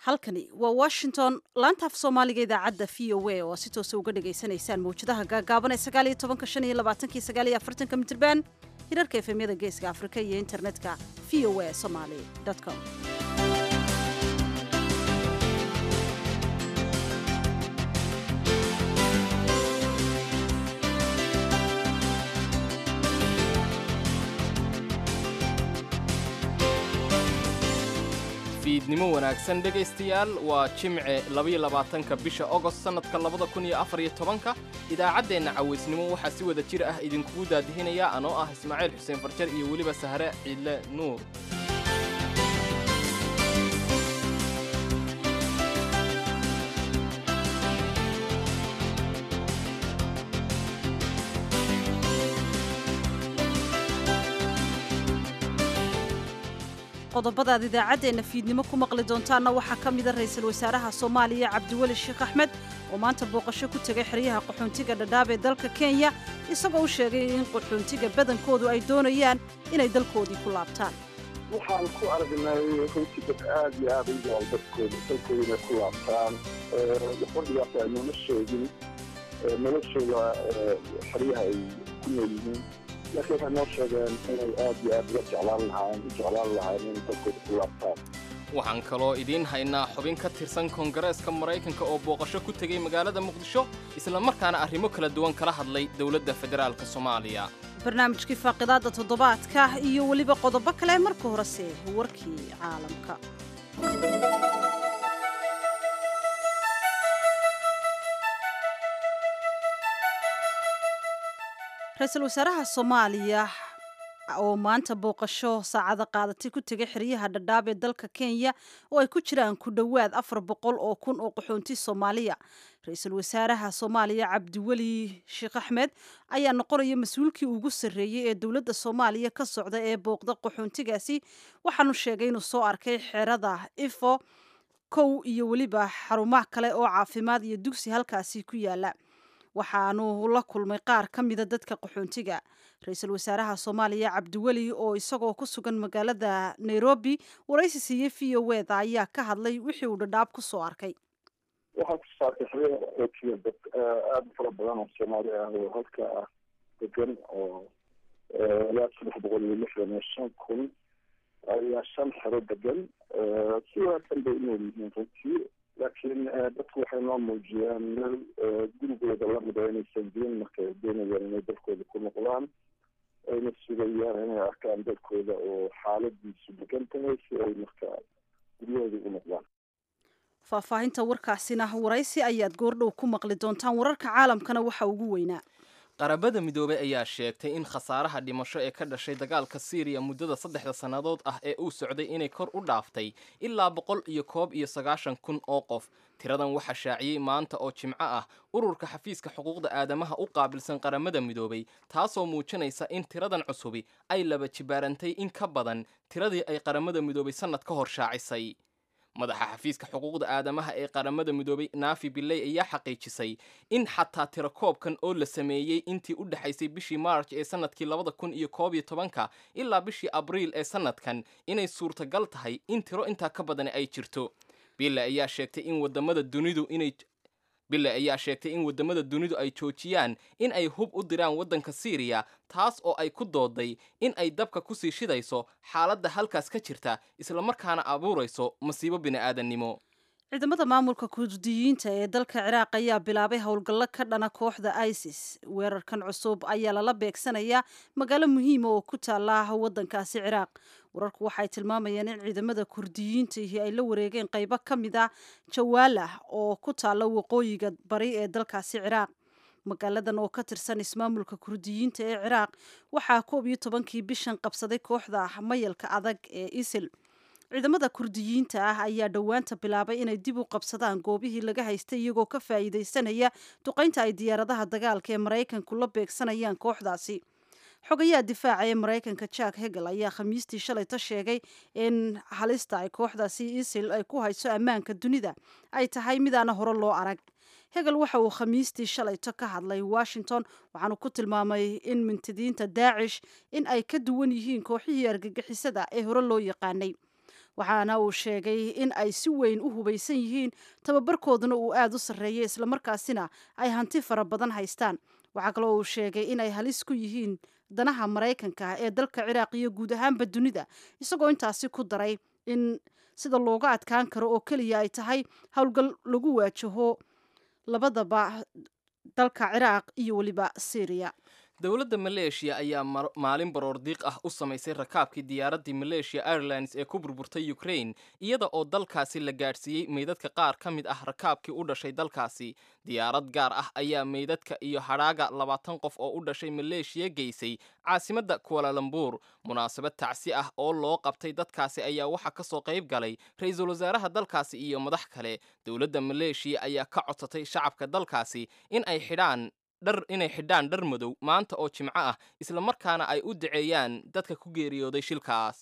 halkani waa washington laanta af soomaaliga idaacadda v o a oo si toosa uga dhagaysanaysaan mawjadaha gaagaaban ee sagaaliyo tobanka shan iyo labaatanki sagaaliyo afartanka mitrban hirarka efemyada geeska afrika iyo internetka v o a somaly com fiidnimo wanaagsan dhegaystayaal waa jimce labayolabaatanka bisha ogost sannadka labada kun iyo afar iyo tobanka idaacaddeenna cawaysnimo waxaa si wada jir ah idinkugu daadihinaya anoo ah ismaaciil xuseen farjar iyo weliba sahre ciidle nuur qodobadaad idaacaddeenna fiidnimo ku maqli doontaanna waxaa ka mida ra'iisul wasaaraha soomaaliya cabdiweli sheekh axmed oo maanta booqasho ku tegay xeryaha qaxoontiga dhadhaab ee dalka kenya isagoo u sheegay in qaxoontiga badankoodu ay doonayaan inay dalkoodii ku laabtaan waxaan ku aragnay runtii dad aad iyo aad u jecel dadkooda dalkooda inay ku laabtaan waxbadhigaas aynuna sheegin noloshooda xeryaha ay ku nool yihiin laakiin waxay noo sheegeen inay aad iyo aad uga jeclaan lahaayeen u jeclaan lahaayeen inay dalkooda ku laabtaan waxaan kaloo idiin haynaa xubin ka tirsan koongareeska maraykanka oo booqasho ku tegey magaalada muqdisho isla markaana arrimo kala duwan kala hadlay dowladda federaalk soomaaliya barnaamijkii faaqidaadda toddobaadka iyo weliba qodobo kale marka horese warkii caalamka ra-iisul wasaaraha soomaaliya oo maanta booqasho saacada qaadatay ku tegay xeryaha dhadhaab ee dalka kenya oo ay ku jiraan ku dhowaad afar boqol oo kun oo qaxoonti soomaaliya ra-iisul wasaaraha soomaaliya cabdiweli sheekh axmed ayaa noqonaya mas-uulkii ugu sarreeyey ee dowladda soomaaliya ka socda ee booqda qaxoontigaasi waxaanu sheegay inuu soo arkay xerada ifo kow iyo weliba xarumaha kale oo caafimaad iyo dugsi halkaasi ku yaala waxaanu la kulmay qaar ka mida dadka qaxoontiga ra-iisul wasaaraha soomaaliya cabdiweli oo isagoo ku sugan magaalada nairobi waraysi siiyey v o eda ayaa ka hadlay wixii uu dhadhaab ku soo arkay waxaa ku saartay xeryaha qaxootiga dad aada u fara badan oo soomaali ah oo halka ah degan oo ilaa saddex boqol iyo lixdan iyo shan kun ayaa shan xero degan si wanaagsan bay unool yihiin runtii laakiin dadku waxay noo muujiyeen meel gurigooda lamida inaysan jirin marka ay doonayaan inay dalkooda ku noqdaan ayna sugayaan inay arkaan dalkooda oo xaaladiisu degan tahay si ay markaa guryahooda u noqdaan faahfaahinta warkaasina waraysi ayaad goordhow ku maqli doontaan wararka caalamkana waxa ugu weynaa qarabada midoobey ayaa sheegtay in khasaaraha dhimasho ee ka dhashay dagaalka siiriya muddada saddexda sannadood ah ee uu socday inay kor u dhaaftay ilaa boqol iyo koob iyo sagaashan kun oo qof tiradan waxaa shaaciyey maanta oo jimco ah ururka xafiiska xuquuqda aadamaha u qaabilsan qaramada midoobey taasoo muujinaysa in tiradan cusubi ay laba jibaarantay in ka badan tiradii ay qaramada midoobey sannad ka hor shaacisay madaxa xafiiska xuquuqda aadamaha ee qaramada midoobay naafi biley ayaa xaqiijisay in xataa tirakoobkan oo la sameeyey intii u dhexaysay bishii maarj ee sannadkii labada kun iyo koob iyo tobanka ilaa bishii abriil ee sannadkan inay suurtagal tahay in tiro intaa ka badani ay jirto bille ayaa sheegtay in wadamada dunidu inay bille ayaa sheegtay in waddamada dunidu ay joojiyaan in ay hub u diraan waddanka siiriya taas oo ay ku dooday in ay dabka kusii shidayso xaaladda halkaas ka jirta islamarkaana abuurayso masiibo bini'aadannimo ciidamada maamulka kurdiyiinta ee dalka ciraaq ayaa bilaabay howlgallo ka dhana kooxda isis weerarkan cusub ayaa lala beegsanayaa magaalo muhiima oo ku taala waddankaasi ciraaq wararku waxay tilmaamayaan in ciidamada kurdiyiintihi ay la wareegeen qaybo ka mid a jawaalah oo ku taala waqooyiga bari ee dalkaasi ciraaq magaaladan oo ka tirsan ismaamulka kurdiyiinta ee ciraaq waxaa koob iyo tobankii bishan qabsaday kooxda mayalka adag ee isil ciidamada kurdiyiinta ah ayaa dhowaanta bilaabay inay dib u qabsadaan goobihii laga haystay iyagoo ka faa'iidaysanaya duqaynta ay diyaaradaha dagaalka ee maraykanku la beegsanayaan kooxdaasi xogayaha difaaca ee maraykanka jack hegel ayaa khamiistii shalayta sheegay in halista ay kooxdaasi isil ay ku hayso ammaanka dunida ay tahay midaana hore loo arag hegel waxa uu khamiistii shalayto ka hadlay washington waxaanu ku tilmaamay in mintidiinta daacish in ay ka duwan yihiin kooxihii argagixisada ee hore loo yaqaanay waxaana uu sheegay in ay si weyn u hubaysan yihiin tababarkooduna uu aada u sarreeyay islamarkaasina ay hanti fara badan haystaan waxaa kaloo uu sheegay inay halis ku yihiin danaha maraykanka ee dalka ciraaq iyo guud ahaanba dunida isagoo intaasi ku daray in sida looga adkaan karo oo keliya ay tahay howlgal lagu waajaho labadaba dalka ciraaq iyo weliba syriya dowladda maleeshiya ayaa maalin baroordiiq ah u samaysay rakaabkii diyaaraddii maleeshiya airlines ee ku burburtay ukraine iyada oo dalkaasi la gaadhsiiyey meydadka qaar ka mid ah rakaabkii u dhashay dalkaasi diyaarad gaar ah ayaa meydadka iyo hadhaaga labaatan qof oo u dhashay maleeshiya geysay caasimadda kualalambuur munaasabad tacsi ah oo loo qabtay dadkaasi ayaa waxaa ka soo qayb galay ra-iisul wasaaraha dalkaasi iyo madax kale dowladda maleeshiya ayaa ka codsatay shacabka dalkaasi in ay xidhaan dhar inay xidhaan dhar madow maanta oo jimco ah islamarkaana ay u daceeyaan dadka ku geeriyooday shilkaas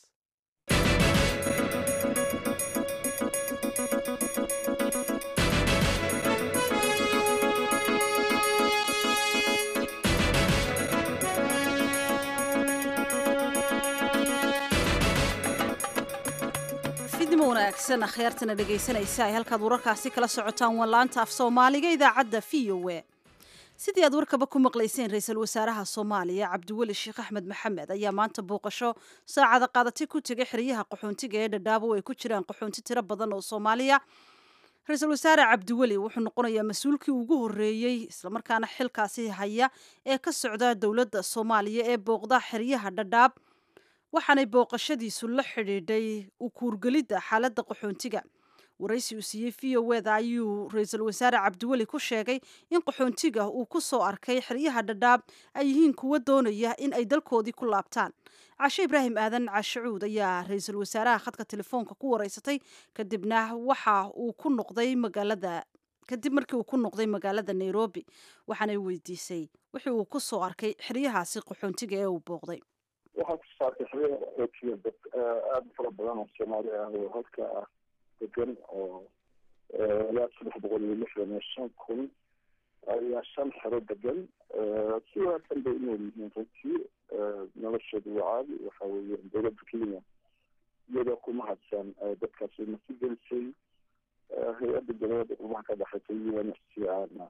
fidnimo wanaagsan akhyaartana dhegaysanaysa ay halkaad wararkaasi kala socotaan waa laanta af soomaaliga idaacadda v o e sidii aad warkaba ku maqlayseen ra-iisul wasaaraha soomaaliya cabdiweli sheekh axmed maxamed ayaa maanta booqasho saacada qaadatay ku tegay xeryaha qaxoontiga ee dhadhaabo ay ku jiraan qaxoonti tiro badan oo soomaaliya ra-iisul wasaare cabdiweli wuxuu noqonayaa mas-uulkii ugu horreeyey islamarkaana xilkaasi haya ee ka socda dowladda soomaaliya ee booqda xeryaha dhadhaab waxaanay booqashadiisu la xidhiidhay u kuurgelidda xaaladda qaxoontiga waraysi uu siiyey v o eda ayuu ra-iisul wasaare cabdiweli ku sheegay in qaxoontiga uu ku soo arkay xeryaha dhadhaab ay yihiin kuwa doonaya in ay dalkoodii ku laabtaan cashe ibraahim aadan cashacuud ayaa ra-iisul wasaaraha khadka telefoonka ku wareysatay kadibna waxa uu ku noqday magaalada kadib markii uu ku noqday magaalada nairobi waxaanay weydiisay wixii uu ku soo arkay xeryahaasi qaxoontiga ee uu booqday waxaa ku saartay xeryaha qaxootiga dad aada u fara badan oo soomaali ah oo halka ah degan oo ilaa saddex boqol iyo lixdan iyo shan kun ayaa shan xero degan si wanaagsan bay unool yihiin runtii noloshooda waa caadi waxa weeye dowladda kenya iyadoo ku mahadsan dadkaasi masi gelisay hay-adda dowladda qurumaha ka dhexaysa un f c ana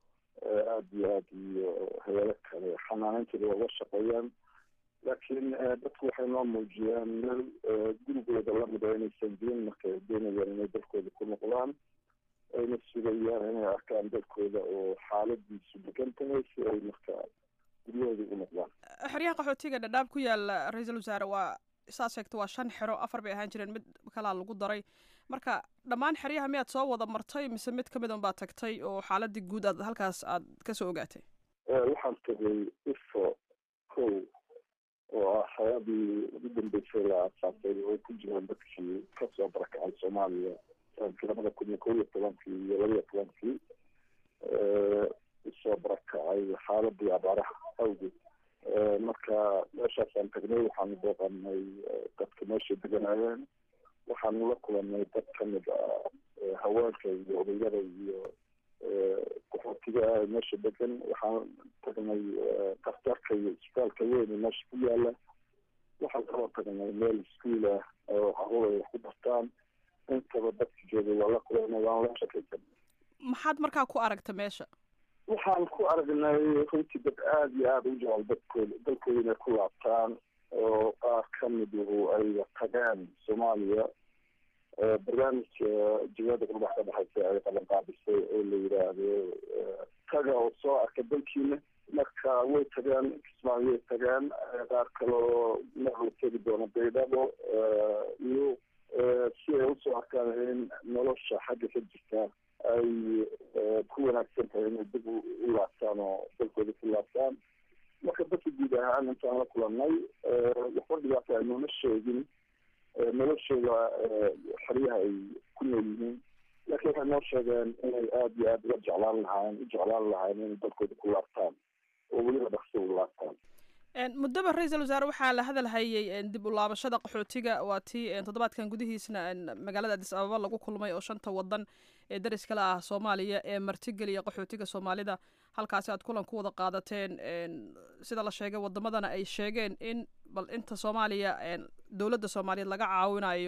aada iyo aada iyo hay-ado kale xanaaneyntooda waa uga shaqeeyaan laakiin dadku waxay noo muujiyaan meel gurigooda lamid a inaysan jirin marka ay doonayaan inay dalkooda ku noqdaan ayna sugayaan inay arkaan dalkooda oo xaaladiisu degan tahay si ay markaa guryahooda ugu noqdaan xeryaha qaxootiga dhadhaab ku yaala ra-iisul wasaare waa saad sheegta waa shan xero afar bay ahaan jireen mid kalaa lagu daray marka dhammaan xeryaha miyaad soo wada martay mise mid kamid un baad tagtay oo xaaladii guud aad halkaas aad kasoo ogaatay waxaan tagay ifo ko oo ah xayadii ugu dambeysay la aasaasay oo ku jiraan dadkii kasoo barakacay soomaaliya sanadkii labada kun iyo kow iyo tobankii iyo laba iyo tobankii usoo barakacay xaaladii abaaraha awgeed marka meeshaasaan tagnay waxaanu booqanay dadka meesha deganayeen waxaanu la kulanay dad kamid ah haweenka iyo odayada iyo qaxootiga meesha degan waxaan tagnay daktarka iyo isbitaalka weyn meesha ku yaala waxaan kaloo tagnay meel iskuol ah oo caruur ay wax ku bartaan intaba dadka joogay waa la kulanay waan la shakaysan maxaad markaa ku aragta meesha waxaan ku aragnay runtii dad aada iyo aada u jecel dadkooda dalkooda inay ku laabtaan oo qaar kamiduhu ay tagaan soomaaliya barnaamijka jimciyadda qurbax ka dhexaysa ay qaban qaadisay oo la yidhaahdo taga oo soo arka dalkiina marka way tagaan kismaayo way tagaan qaar kaloo marla tegi doona baydhabo iyo si ay usoo arkaan in nolosha xagga ka jirta ay ku wanaagsan tahay inay dib u laabtaan oo dalkooda ku laabtaan marka dadka guud ahaan intaan la kulanay waxba dhibaata ay nooma sheegin noloshooda xeryaha ay ku nool yihiin laakiin waxay noo sheegeen inay aada iyo aada uga jeclaan lahaayeen u jeclaan lahaayeen inay dalkooda ku laabtaan oo weliba dhaqso u laabtaan muddaba ra-iisul wasaare waxaa la hadal hayay dib u laabashada qaxootiga waa tii toddobaadkan gudihiisna magaalada adis ababa lagu kulmay oo shanta wadan ee daris kale ah soomaaliya ee martigeliya qaxootiga soomaalida halkaasi aad kulan ku wada qaadateen sida la sheegay wadamadana ay sheegeen in bal inta soomaaliya dowladda soomaaliyeed laga caawinayo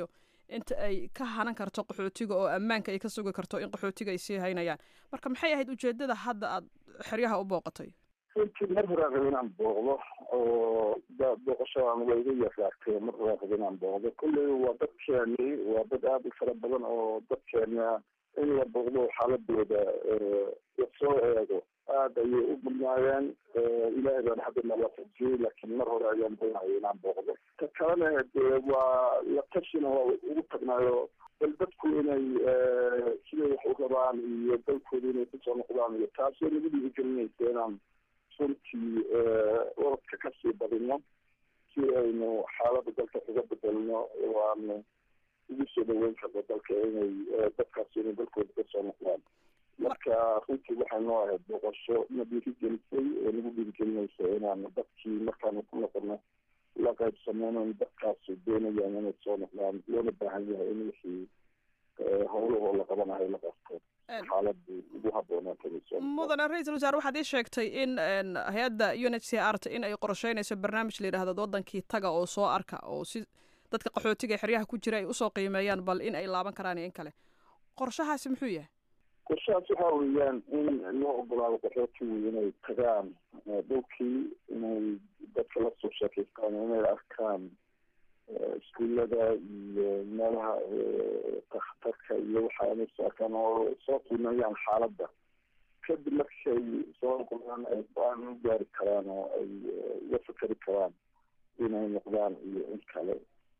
inta ay ka hanan karto qaxootiga oo ammaanka ay ka sugi karto in qaxootiga ay sii haynayaan marka maxay ahayd ujeedada hadda aad xeryaha u booqatay runtii mar horaa raba inaan booqdo oo booqashadaan waa iga yaraagtay mar horaa raba inaan booqdo kolley waa dadkeeni waa dad aada u fara badan oo dadkeena in la booqdo xaaladooda lasoo eego aada ayay u badnaayeen ilaahay baan hadda nalaafajiyey laakiin mar hore ayaan doonaya inaan booqdo ta kalena dee waa la tashina waa ugu tagnaayo bal dadku inay siday wax u rabaan iyo dalkooda inay kusoo noqdaan iyo taasoo nagu dhiirigelinaysa inaan runtii orodka kasii badino si aynu xaalada dalka uga bedelno oo aanu ugu soo dhaweyn karno dalka inay dadkaasi inay dalkooda kasoo noqdaan marka runtii waxay noo ahayd boqosho na dhiirigelisay oo nagu dhiirigelinaysa inaanu dadkii markaanu ku noqono la qaybsameyno in dadkaasi doonayaan inay soo noqdaan loona baahan yahay in wixii howlahoo la qabanayo la qabto xaaladii ugu haboonaatay mudane ra-iisul wasaare waxaad ii sheegtay in hay-adda u n h c r t in ay qorsheynayso barnaamij la yidhahdo wadankii taga oo soo arka oo si dadka qaxootiga ee xeryaha ku jira ay usoo qiimeeyaan bal in ay laaban karaan iyo in kale qorshahaasi muxuu yahay qorshahaas waxa weeyaan in loo ogolaado qaxootigu inay tagaan dhulkii inay dadka lasoo sheekaystaan inay arkaan iskuullada iyo meelaha takhtarka iyo waxa inay soo arkaan oo soo qiimeeyaan xaaladda kadib markay soo noqdaan ay go-aan u gaari karaan oo ay uga fikeri karaan inay noqdaan iyo in kale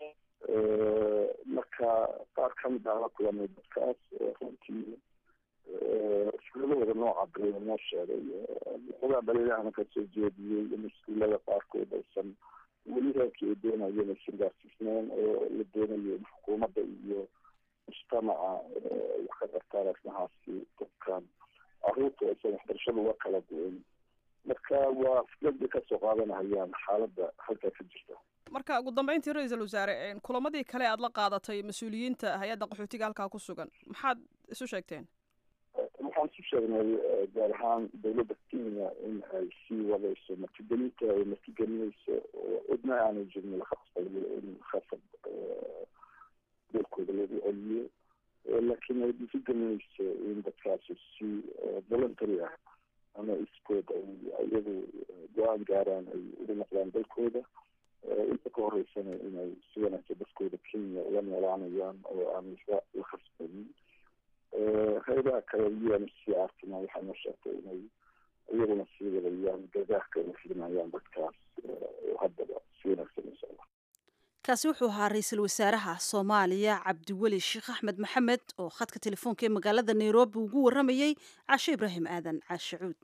marka qaar kamid ah la kulanay dadkaas runtii iskuuladooda nooca bariya noo sheegay xogaa dhaliilahana kasoo jeediyey in iskuullada qaarkood aysan weli reerkii ay doonayeen aysan gaarsiisneen oo la doonayo in xukuumadda iyo mujtamaca wax ka qartaan arrimahaasi dadkan caruurta aysan waxbarashada uga kala go-in marka waa fikrada kasoo qaadanahayaan xaaladda halkaa ka jirta marka ugu dambeyntii ra-iisul wasaare kulamadii kale aad la qaadatay mas-uuliyiinta hay-adda qaxootiga halkaa ku sugan maxaad isu sheegteen waxaan isu sheegnay gaar ahaan dawladda kenya in ay sii wadayso martigelinta ay martigelinayso oo cidna aanay jirin la khasbayo in khasab dalkooda lagu celiyo laakiin ay dhiirigelinayso in dadkaasi si voluntary ah ama iskood ay iyagu go-aan gaaraan ay ugu noqdaan dalkooda inta ka horeysana inay si wanaagsan dadkooda kenya uga noolaanayaan oo aan waxba la khasbanin hay-adaha kale u n c artina waxay noo sheegtay inay iyaguna sii wadayaan gargaarka ay fidinayaan dadkaas oo haddaba si wanaagsan u socda kaasi wuxuu ahaa ra-iisul wasaaraha soomaaliya cabdiweli sheekh axmed maxamed oo khadka telefoonka ee magaalada nairobi ugu warramayey caashe ibraahim aadan caashe cuud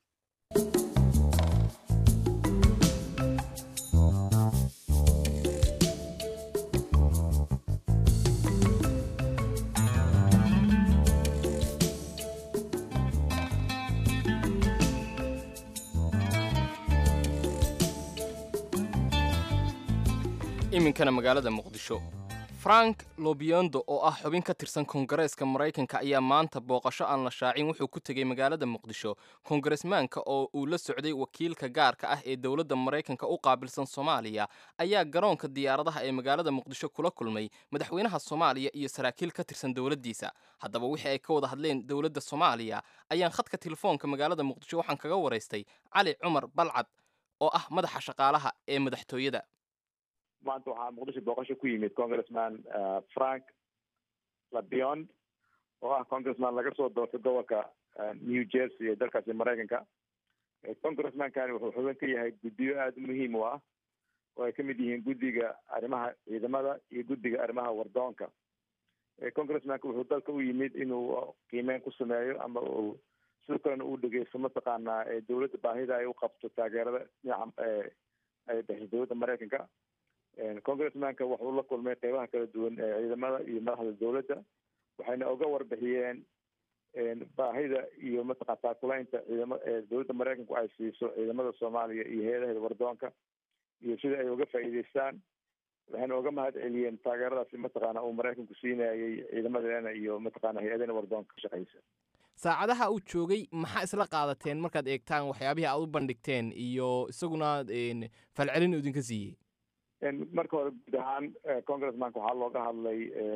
iminkana magaalada muqdisho frank lobiondo oo ah xubin ka tirsan koongareeska maraykanka ayaa maanta booqasho aan la shaacin wuxuu ku tegey magaalada muqdisho koongaresmaanka oo uu la socday wakiilka gaarka ah ee dowladda maraykanka u qaabilsan soomaaliya ayaa garoonka diyaaradaha ee magaalada muqdisho kula kulmay madaxweynaha soomaaliya iyo saraakiil ka tirsan dowladdiisa haddaba wixii ay ka wada hadleen dowladda soomaaliya ayaan khadka telefoonka magaalada muqdisho waxaan kaga waraystay cali cumar balcad oo ah madaxa shaqaalaha ee madaxtooyada maanta waxaa muqdisho booqasho ku yimid congressman frank labiond oo ah congressman laga soo doortay gobolka new jersey ee dalkaasi maraykanka congressmankani wuxuu xubin ka yahay guddiyo aada u muhiim u ah oo ay kamid yihiin guddiga arrimaha ciidamada iyo guddiga arrimaha wardoonka congressmanka wuxuu dalka u yimid inuu qiimeyn ku sameeyo ama uu sidoo kalena uu dhegeysto mataqaanaa dowladda baahida ay u qabto taageerada dhinaca ay bixiso dowladda maraykanka congressmanka wuxuu la kulmay qeybaha kala duwan ee ciidamada iyo madaxda dowladda waxayna oga warbixiyeen baahida iyo mataqan taakulaynta ciidama dowladda maraykanku ay siiso ciidamada soomaaliya iyo hay-adaheeda wardoonka iyo sida ay uga faa'iideystaan waxayna oga mahad celiyeen taageeradaasi mataqaana uu maraykanku siinayay ciidamadeena iyo mataqaana hay-adena wardoonka ka shaqeysa saacadaha uu joogay maxaa isla qaadateen markaad eegtaan waxyaabihii aad u bandhigteen iyo isaguna falcelin idinka siiyey marka hore guud ahaan congressmanka waxaa looga hadlay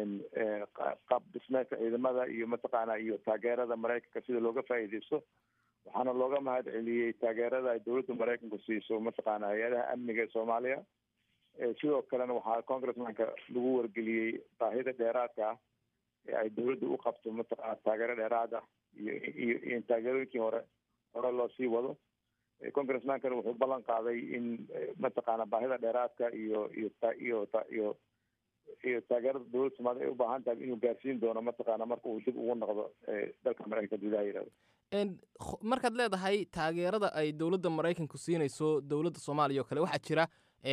qaab dhismeedka ciidamada iyo mataqaana iyo taageerada maraykanka sida looga faa'iideysto waxaana looga mahad celiyey taageerada ay dowladda maraykanku siiso mataqaana hay-adaha amniga ee soomaaliya sidoo kalena waxaa congressmanka lagu wargeliyey baahida dheeraadka ah ee ay dowladda u qabto mataqaana taageero dheeraad ah iyo iyo iyo taageerooyinkii hore hore loo sii wado congressmankana wuxuu ballan qaaday in mataqaana baahida dheeraadka iyo iyo iyo iyo iyo taageerada dowladda soomaliya ay u baahan tahay inuu gaarsiin doono mataqaana marka uu dib ugu noqdo dalka maraykanka gudaha yidhahdo markaad leedahay taageerada ay dowladda maraykanku siinayso dowladda soomaaliya oo kale waxaa jira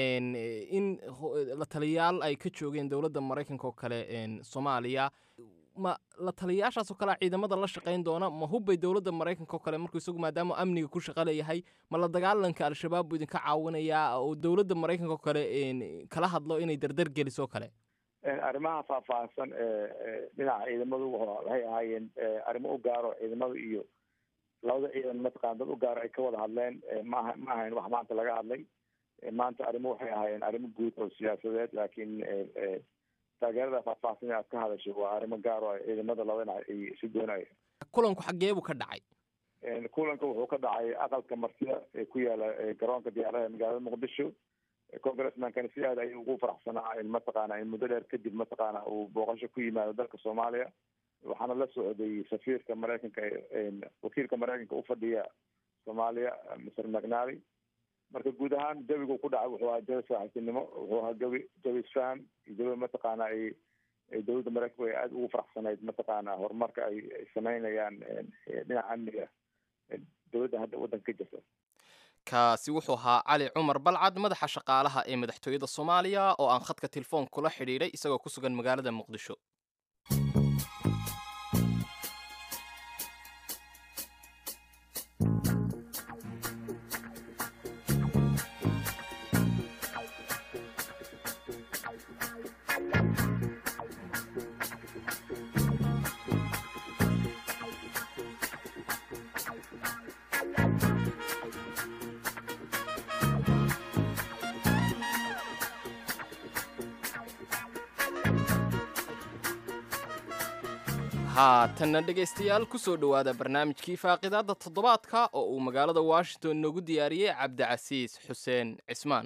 in la taliyayaal ay ka joogeen dowladda maraykanka oo kale soomaaliya ma la taliyayaashaasoo kale ciidamada la shaqayn doona ma hubbay dowladda maraykanka oo kale markuu isagu maadaama amniga ku shaqa leeyahay ma la dagaalanka al-shabaab buu idinka caawinayaa oo dowladda maraykanka oo kale kala hadlo inay dardar geliso kale arrimaha faahfaahsan ee dhinaca ciidamadu waxay ahaayeen arrimo u gaaro ciidamada iyo labada ciidan mataqana dad u gaaro ay ka wada hadleen maaha ma ahayn wax maanta laga hadlay maanta arrimo waxay ahaayeen arrimo guud oo siyaasadeed laakiin taageerada faahfaahsan ee aad ka hadashay waa arrimo gaar oo ciidamada laba dhinac ay isu doonayeen kulanku xaggee buu ka dhacay kulanka wuxuu ka dhacay aqalka martida ee ku yaala garoonka diyaaradaha magaalada muqdisho congressmankana si aad ayuu ugu faraxsanaa in mataqaana in muddo dheer kadib mataqaana uu booqasho ku yimaado dalka soomaaliya waxaana la socday safiirka maraykanka wakiilka maraykanka ufadhiya soomaaliya mr mcnally marka guud ahaan jawigu ku dhacay wuxuu ahaa jawi saaxiibtinimo wuxuu ahaa jawi jawi isfaham iyo jawi mataqaana ay ay dowladda maraykanku ay aada ugu faraxsanayd mataqaana horumarka ay ay sameynayaan dhinaca amniga dowladda hadda waddanka ka jirta kaasi wuxuu ahaa cali cumar balcad madaxa shaqaalaha ee madaxtooyada soomaaliya oo aan khadka telefoon kula xidhiidhay isagoo ku sugan magaalada muqdisho haatanna dhegaystayaal ku soo dhowaada barnaamijkii faaqidaadda toddobaadka oo uu magaalada washington noogu diyaariyey cabdicasiis xuseen cismaan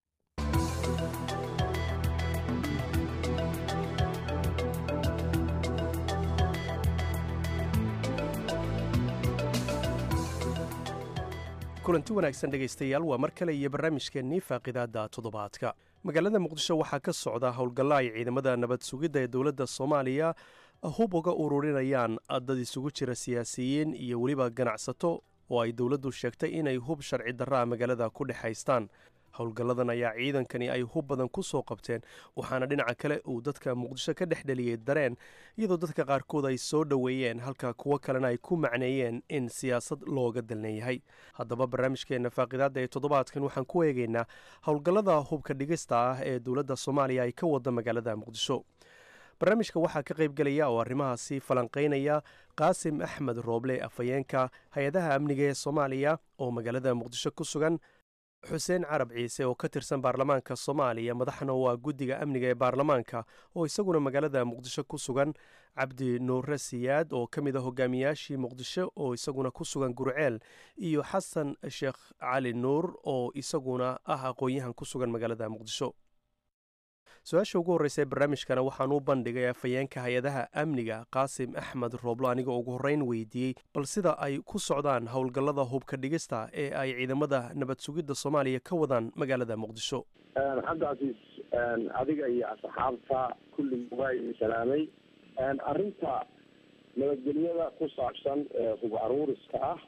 kulanti wanaagsan dhegaystayaal waa mar kale iyo barnaamijkeennii faaqidaadda toddobaadka magaalada muqdisho waxaa ka socda howlgalla ay ciidamada nabad sugidda ee dowladda soomaaliya hub uga ururinayaan dad isugu jira siyaasiyiin iyo weliba ganacsato oo ay dowladdu sheegtay inay hub sharci darraa magaalada ku dhex haystaan howlgalladan ayaa ciidankani ay hub badan ku soo qabteen waxaana dhinaca kale uu dadka muqdisho ka dhex dheliyey dareen iyadoo dadka qaarkood ay soo dhoweeyeen halka kuwo kalena ay ku macneeyeen in siyaasad looga dalnan yahay haddaba barnaamijkeenna faaqidaadda ee toddobaadkan waxaan ku eegaynaa howlgallada hubka dhigista ah ee dowladda soomaaliya ay ka wada magaalada muqdisho barnaamijka waxaa ka qaybgelaya oo arrimahaasi falanqaynaya qaasim axmed rooble afhayeenka hay-adaha amniga ee soomaaliya oo magaalada muqdisho ku sugan xuseen carab ciise oo ka tirsan baarlamaanka soomaaliya madaxna waa guddiga amniga ee baarlamaanka oo isaguna magaalada muqdisho ku sugan cabdi nuure siyaad oo ka mid a hogaamiyaashii muqdisho oo isaguna ku sugan gurceel iyo xasan sheekh cali nuur oo isaguna ah aqoon-yahan ku sugan magaalada muqdisho su-aasha ugu horreysa ee barnaamijkana waxaan u bandhigay afhayeenka hay-adaha amniga qaasim axmed rooblo anigoo ugu horreyn weydiiyey bal sida ay ku socdaan howlgallada hubka dhigista ee ay ciidamada nabad sugidda soomaaliya ka wadaan magaalada muqdisho cabdicasiis adiga iyo asxaabta kulligii waa idin salaamay arrinta nabadgelyada ku saabsan hub aruuriska ah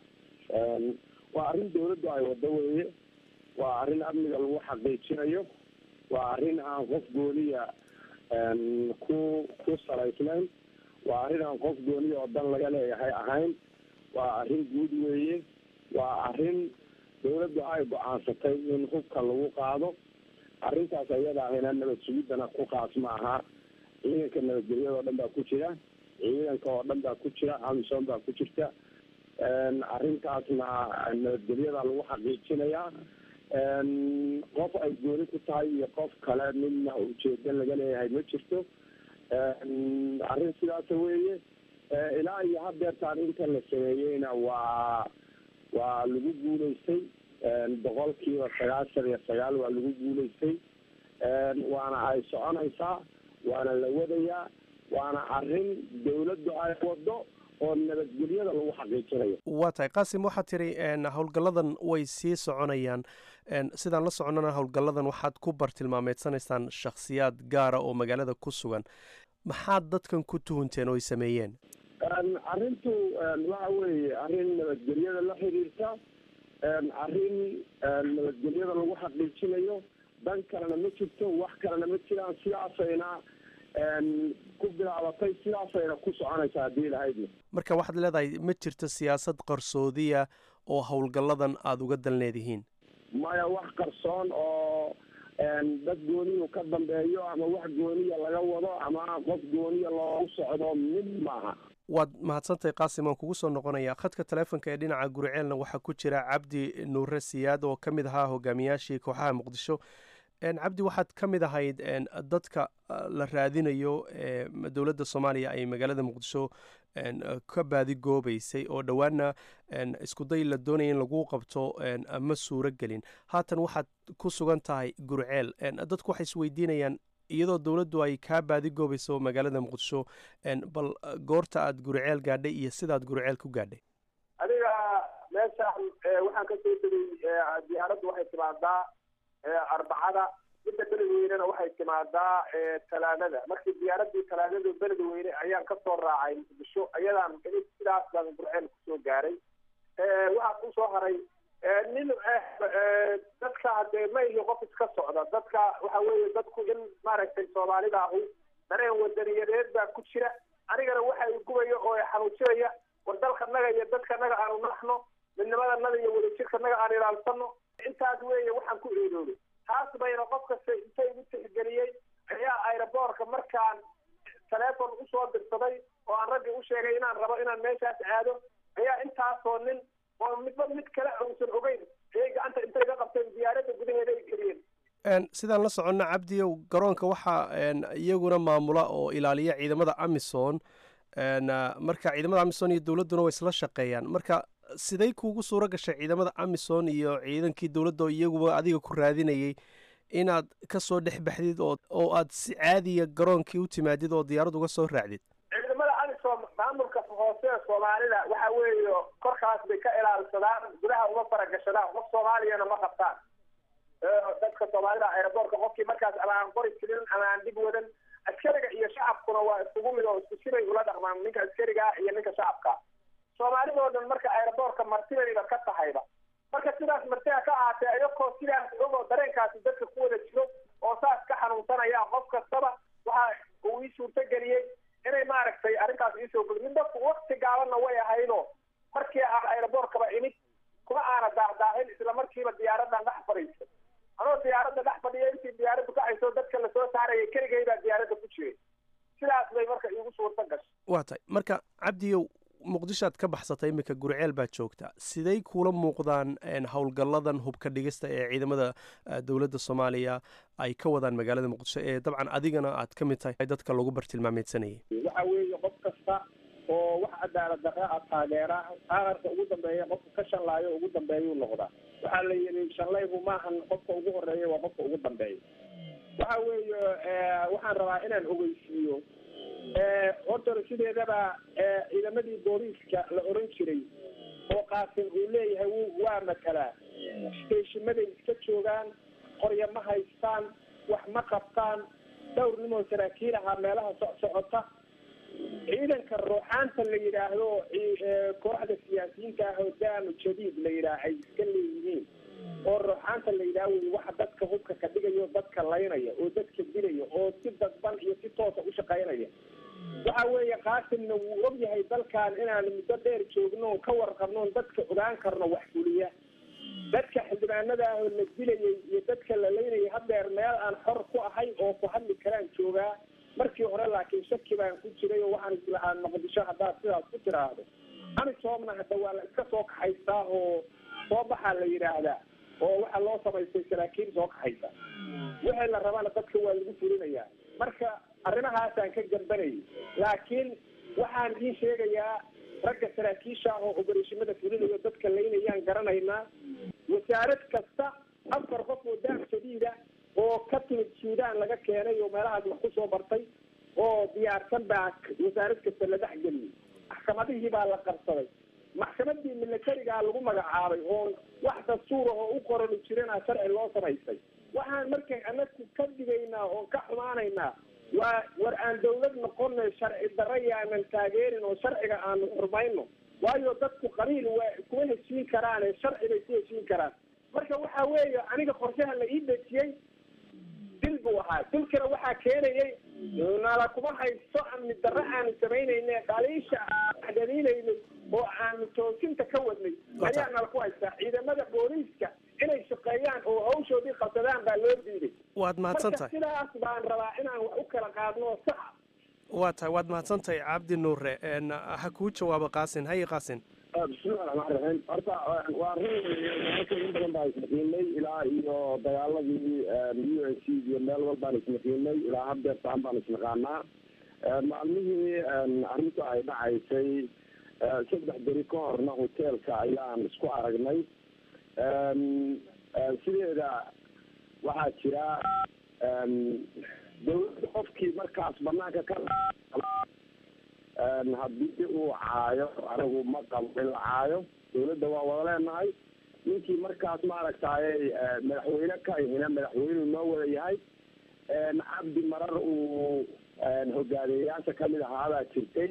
waa arrin dowladdu ay wado weeye waa arrin amniga lagu xaqiijinayo waa arrin aan qof gooniya ku ku salaysnayn waa arrin aan qof gooniya oo dan laga leeyahay ahayn waa arrin guud weeye waa arrin dowladdu ay go-aansatay in hubka lagu qaado arrintaas ayada ahayna nabad sugiddana ku qaas ma aha ciidanka nabadgelyada oo dhan baa ku jira ciidanka oo dhan baa ku jira amisom baa ku jirta arrintaasna nabadgelyada lagu xaqiijinayaa qof ay gooni ku tahay iyo qof kale midna ujeedo laga leeyahay ma jirto arrin sidaasa weeye ilaa iyo hadeertaan inta la sameeyeyna waa waa lagu guulaystay boqol kiiba sagaashan iyo sagaal waa lagu guulaystay waana ay soconaysaa waana la wadayaa waana arrin dawladdu ay wado oo nabadgelyada lagu xaqiijinayo waa tahay qaasim waxaad tiri howlgalladan way sii soconayaan sidaan la soconana howlgalladan waxaad ku bartilmaameedsanaysaan shakhsiyaad gaara oo magaalada ku sugan maxaad dadkan ku tuhunteen oo ay sameeyeen arrintu waxa weeye arrin nabadgelyada la xiriirta arrin nabadgelyada lagu xaqiijinayo dan kalena ma jirto wax kalena ma jiraan sidaasayna ku bilaabatay sidaasayna ku soconaysa haddii lahaydna marka waxaad leedahay ma jirto siyaasad qarsoodiya oo howlgalladan aada uga dalneedihiin maya wax qarsoon oo dad gooniyu ka dambeeyo ama wax gooniya laga wado ama qof gooniya loogu socdo mid maaha waad mahadsantahay qaasim waan kugu soo noqonayaa khadka taleefonka ee dhinaca guriceelna waxaa ku jira cabdi nuure siyaad oo ka mid ahaa hogaamiyaashii kooxaha muqdisho cabdi waxaad ka mid ahayd dadka la raadinayo dowladda soomaaliya ay magaalada muqdisho ka baadigoobeysay oo dhowaana iskuday la doonaya in lagu qabto ma suuro gelin haatan waxaad ku sugan tahay gurceel dadku waxay isweydiinayaan iyadoo dowladdu ay kaa baadigoobayso magaalada muqdisho bal goorta aad guriceel gaadhay iyo sidaad guriceel ku gaadhay adiga meeshaan waxaan ka soo tegay diyaaraddu waxay timaadaa arbacada midda beledweynena waxay timaadaa talaadada markii diyaaradii talaadada beledweyne ayaan kasoo raacay muqdisho ayadaan sidaas baan gurceel kusoo gaaray waxaa kusoo haray nin dadka hadee ma iyo qof iska socda dadka waxa weeye dadku in maaragtay soomaalida ahu dareen wadaniyadeed baa ku jira anigana waxa i gubaya oo xanuujinaya war dalkanaga iyo dadkanaga aanu naxno midnimadanaga iyo wadajirkanaga aan ilaalsano intaas weeye waxaan ku eedoobay taas bayna qof kasta inta igu tixgeliyey ayaa aeroboorka markaan taleefon usoo dirsaday oo aan raggii u sheegay inaan rabo inaan meeshaas aado ayaa intaasoo nin oo midba mid kale uusan ogeyn ayay gacanta intay ga qabteen diyaaradda gudaheeda ay geliyeen sidaan la soconna cabdiyow garoonka waxaa iyaguna maamula oo ilaaliya ciidamada amison marka ciidamada amison iyo dowladduna way isla shaqeeyaan marka siday kuugu suuro gashay ciidamada amison iyo ciidankii dowladda oo iyaguba adiga ku raadinayay inaad kasoo dhex baxdid oo oo aad si caadiya garoonkii u timaadid oo diyaarad uga soo raacdid ciidamada amisom maamulka hoose ee soomaalida waxa weeye korkaas bay ka ilaalsadaan gudaha uma faragashadaan qof soomaaliyana ma qabtaan dadka soomaalida aeroboortka qofkii markaas ama aan qori jirin ama aan dhib wadan askariga iyo shacabkuna waa isugu mid oo isku sibay ula dhaqmaan ninka askariga iyo ninka shacabka soomaalidoo dhan marka aeroboortka martidayba ka tahayba marka sidaas martida ka ahaatee ayakoo sidaas ogoo dareenkaasi dadka ku wada jiro oo saas ka xanuunsanaya qof kastaba waxa uu ii suurto geliyey inay maaragtay arrintaas iisoo geli midda wakti gaabanna way ahaydoo markii aan aeroboortkaba imid kuma aana daahdaahil isla markiiba diyaaraddan dhex fadhiisa anoo diyaaradda dhex fadhiya intii diyaaraddu kacayso dadka lasoo saarayay keligay baa diyaaradda ku jiray sidaas bay marka iigu suurto gashay waa tahay marka cabdiyow muqdishoad ka baxsatay iminka guriceel baad joogtaa siday kuula muuqdaan howlgalladan hubka dhigista ee ciidamada dowladda soomaaliya ay ka wadaan magaalada muqdisho ee dabcan adigana aad ka mid tahay dadka lagu bartilmaameedsanayay waxa weeye qof kasta oo wax cadaalad darre a taageera aaarka ugu dambeeya qofka ka shanlaayo ugu dambeeyuu noqdaa waxaa la yidhi shanlaygu maahan qofka ugu horeeya waa qofka ugu dambeeya waxa weeye waxaan rabaa inaan ogeysiiyo horta sideedaba ciidamadii booliiska la oran jiray oo qaasim uu leeyahay waa matalaa steeshimaday iska joogaan qorya ma haystaan wax ma qabtaan dhowr nimoo saraakiil ahaa meelaha socsocota ciidanka ruuxaanta la yidhaahdo kooxda siyaasiyiinta ah oo daanu jadiid la yidhaah ay iska leeyihiin oo ruuxaanta la yidhaah wey waxa dadka hubka ka dhigayo dadka laynaya oo dadka dilaya oo si dadban iyo si toosa u shaqaynaya waxa weeye qaasimna wuu og yahay dalkan inaan muddo dheer joogno ka warqabnoon dadka ogaan karno wax fuliya dadka xildhibaanada ah oo la dilayay iyo dadka la laynayay hadeer meel aan xor ku ahay oo ku hadli karaan joogaa markii hore laakiin shaki baan ku jiray oo waxaan islahaa muqdisho haddaad sidaas ku tiraahdo amisoomna hadda waa la iska soo kaxaystaa oo soo baxaa la yidhaahdaa oo waxaa loo samaystay saraakiil soo kaxaysa wixii la rabana dadka waa lagu fulinayaa marka arrimahaasaan ka gambanayay laakiin waxaan idiin sheegayaa ragga saraakiisha ah oo obereshimada fulinayo dadka laynayaan garanaynaa wasaarad kasta afar qof oo daam shadiida oo ka timid suudaan laga keenay oo meelahaas wax kusoo bartay oo diyaarsan baa wasaarad kasta la dhexgeliyey maxkamadihii baa la qarsaday maxkamadii militarigaa lagu magacaabay oo wax dastuura oo u qorani jirana sharci loo samaystay waxaan markay anaku ka digaynaa oo ka xumaanaynaa waa war aan dawlad noqonay sharci darra yaanan taageerin oo sharciga aanu xurmayno waayo dadku qabiil waa kuma heshiin karaane sharci bay ku heshiin karaan marka waxa weeye aniga qorshaha la ii dejiyey dil buu ahaa dilkana waxaa keenayay nala kuma haysto amni darro aanu samaynayne dhaliisha daliilaynay oo aanu toosinta ka wadnay ayaa nala ku haystaa ciidamada booliiska inay shaqeeyaan oo hawshoodii qabsadaan baa loo diiday waad mahadsan marka tahay sidaas baan rabaa inaan wax u kala qaadno oo saxa waa tahay waad mahadsan tahay cabdi nuure n ha kuu jawaabo qaasin haye qaasin bismillahi raxmaan raxiim horta waa run marka in badan baan ismaqiinay ilaa iyo dagaaladii u n c iyo meel walbaan ismaqiinay ilaa haddeertaan baan isnaqaanaa maalmihii arrintu ay dhacaysay saddex beri ka horna hoteelka ayaan isku aragnay sideeda waxaa jira dawladda qofkii markaas banaanka ka haddii uu caayo anigu ma qabo in la caayo dawladda waa wada leenahay ninkii markaas maaragtay madaxweyne ka ihina madaxweyneu noo wada yahay cabdi marar uu hogaamiyeyaasha kamid ahaabaa jirtay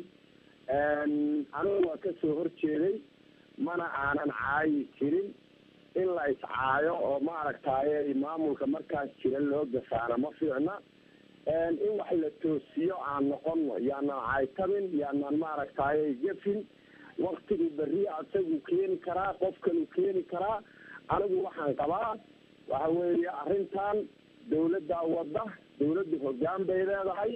anigu waa kasoo horjeeday mana aanan caayi jirin in la iscaayo oo maaragtay maamulka markaas jira loo gafaana ma fiicna in wax la toosiyo aan noqono yaanaan caytabin yaanaan maaragtay gefin waktigu berri asagu keeni karaa qofkanuu keeni karaa anigu waxaan qabaa waxa weeye arrintan dawladdaa wadda dawladdu hoggaan bay leedahay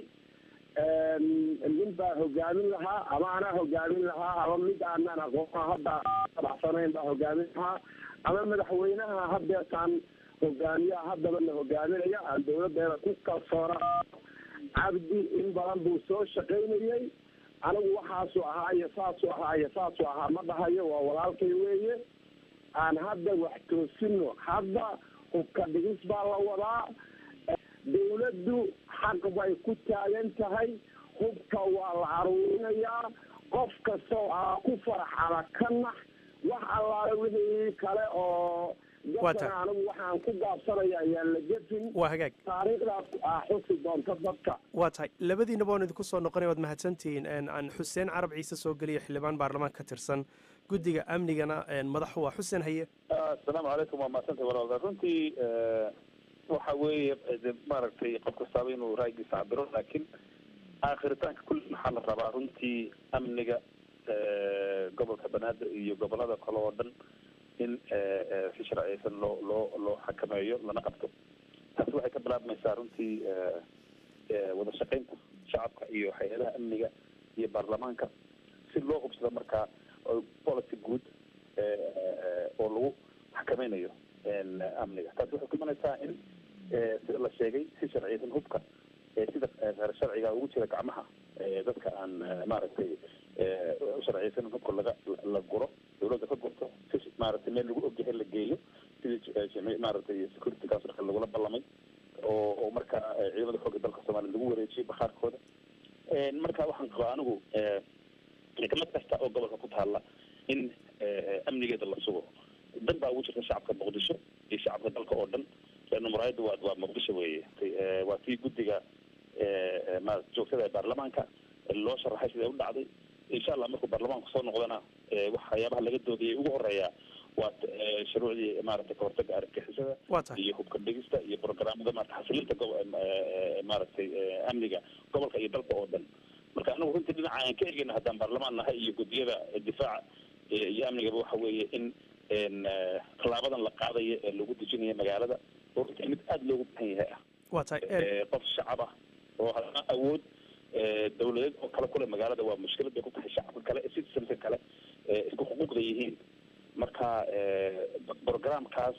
nin baa hogaamin lahaa ama anaa hogaamin lahaa ama mid aanan aqoona hadda dabacsanayn baa hogaamin lahaa ama madaxweynaha hadeertaan hogaamiyaha haddaba la hogaaminaya aan dawladeeda ku kalsoona cabdi in badan buu soo shaqaynayay anigu waxaasuu ahaa iyo saasuu ahaa iyo saasuu ahaa ma dhahayo waa walaalkay weeye aan hadda wax toosino hadda hubka dhigis baa la wadaa dawladdu xaq bay ku taagan tahay hubka waa la aruurinayaa qof kastoo aa ku farxada ka nax wax allaale wixii kale oo Waa tahay. dadkan anigu waxaan ku gaabsanaya ayaan la gefin waa hagaag taariikhdaas aa xusi doonta dadka waa tahay labadiinaba waan idinku soo noqonay waad mahadsantihiin n aan xuseen carab ciise soo geliya xildhibaan baarlamaan ka tirsan guddiga amnigana n madaxu waa xuseen haye asalaamu calaykum waa mahadsantay walaal runtii waxa weeye de maaragtay qof kastaaba inuu ra'yigiisa cabiro laakiin aakhiritaanka kulli maxaa la rabaa runtii amniga gobolka banaadir iyo gobolada kale oo dhan in si sharciyeysan loo loo loo xakameeyo lana qabto taasi waxay ka bilaabmaysaa runtii wada shaqaynta shacabka iyo hay-adaha amniga iyo baarlamaanka si loo hubsado markaa oo policy guud oo lagu xakameynayo amniga taasi waxay ku imanaysaa in sida la sheegay si sharciyeysan hubka sida reer sharciga ugu jira gacmaha dadka aan maaragtay sharciyeysan in hubka laga la guro dawladda ka gurto si maaragtay meel lagu ogyahay la geeyo sidii maaragtay security councilka lagula ballamay oo oo markaa ciidamada xoogga dalka soomaaliya lagu wareejiyay bakhaarkooda marka waxaan qabaa anigu kamid kasta oo gobolka ku taalla in amnigeeda la sugo dan baa ugu jirta shacabka muqdisho iyo shacabka dalka oo dhan leanna muraayadda waa waa muqdisho weeye waa tii guddiga ma joogtada ee baarlamaanka loo sharaxay siday u dhacday insha allah markuu baarlamaanku soo noqdana waxyaabaha laga doodayay ugu horeeya waa shuruucdii maaragtay kahortaga argagixisada waa tahay iyo hubka dhigista iyo programada maarata xasilinta gobo maaragtay amniga gobolka iyo dalka oo dhan marka anagu runtii dhinaca aan ka egeyna haddaan baarlamaan nahay iyo guddiyada difaaca iyo amnigaba waxa weeye in tallaabadan la qaadayo ee lagu dejinayo magaalada oo runtii mid aada loogu baahan yahay ah waa tahay qof shacab ah oo haddana awood dawladeed oo kale kule magaalada waa mushkilad bay ku tahay shacabka kale citizenka kale isku xuquuqda yihiin marka programkaas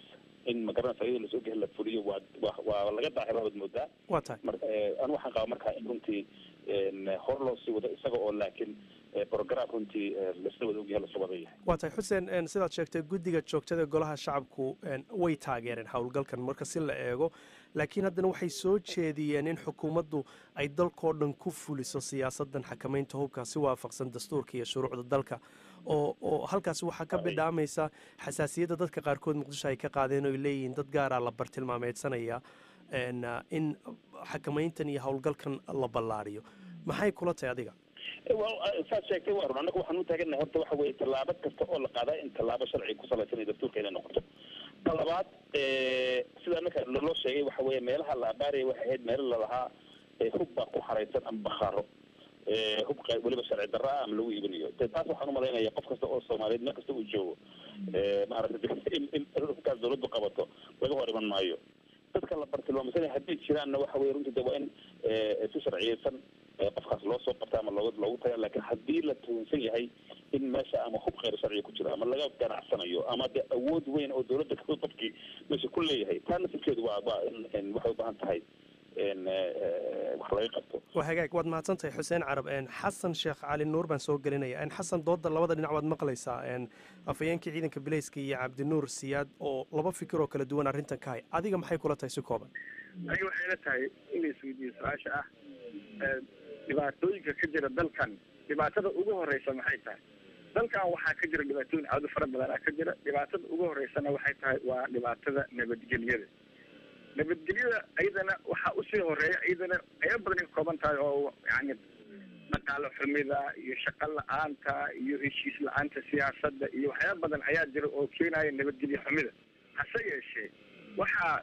in magaranaysa iyadoo lasoo gehi la fuliyo waa waa waa laga daahira waad moodaa waa tahay mar anu waxaan qabaa markaa in runtii hor loo sii wado isaga oo laakiin program runtii lasla wada ogyahay lasla wada yahay waa tahay xuseen sidaad sheegtay guddiga joogtada golaha shacabku way taageereen howlgalkan marka si la eego laakiin haddana waxay soo jeediyeen in xukuumaddu ay dalkoo dhan ku fuliso siyaasadan xakamaynta hubka si waafaqsan dastuurka iyo shuruucda dalka oo oo halkaasi waxaa ka bidhaamaysa xasaasiyadda dadka qaarkood muqdisho ay ka qaadeen oo ay leeyihiin dad gaaraa la bartilmaameedsanaya in xakamayntan iyo howlgalkan la ballaariyo maxay kula tahay adiga saad sheegtay waa run annaga waxaan u taaganahay horta waxa weeye tallaabo kasta oo la qaadaa in tallaabo sharci ku salaysan iyo dastuurka inay noqoto ta labaad sida annaka loo sheegay waxa weeye meelaha la abaaraya waxay ahayd meelo lalahaa hub baa ku xaraysan ama bakhaaro hub weliba sharci darra ah ama lagu iibinayo de taas waxaan umalaynaya qof kasta oo soomaaliyeed meel kasta uu joogo maaragtay in in hubkaas dawladdu qabato laga hor iman maayo dadka la bartilmaamsanaya hadday jiraanna waxa weye runtii de waa in si sharciyeysan qofkaas loo soo qabta ama looga loogu taga laakiin haddii la tuhunsan yahay in meesha ama hub kheyr sharciga ku jiro ama laga ganacsanayo ama de awood weyn oo dawladda qofkii meesha ku leeyahay taa nasibkeedu waa waa in waxay u baahan tahay wax laga qabto waa hagaag waad mahadsan tahay xuseen carab xasan sheekh cali nuur baan soo gelinaya xasan dooda labada dhinac waad maqlaysaa afhayeenkii ciidanka bileyska iyo cabdinuur siyaad oo laba fikir oo kala duwan arrintan ka hay adiga maxay kula tahay si kooban aniga waxay la tahay in la isweydiiyo su-aasha ah dhibaatooyinka ka jira dalkan dhibaatada ugu horeysa maxay tahay dalkan waxaa ka jira dhibaatooyin aada u fara badanaa ka jira dhibaatada ugu horeysana waxay tahay waa dhibaatada nabadgelyada nabadgelyada iyadana waxaa usii horeeya iyadana ayaa badan ka kooban tahay oo yani dhaqaalo xumida iyo shaqo la-aanta iyo heshiis la-aanta siyaasadda iyo waxyaaba badan ayaa jira oo keenaya nabadgelyo xumida hase yeeshee waxaa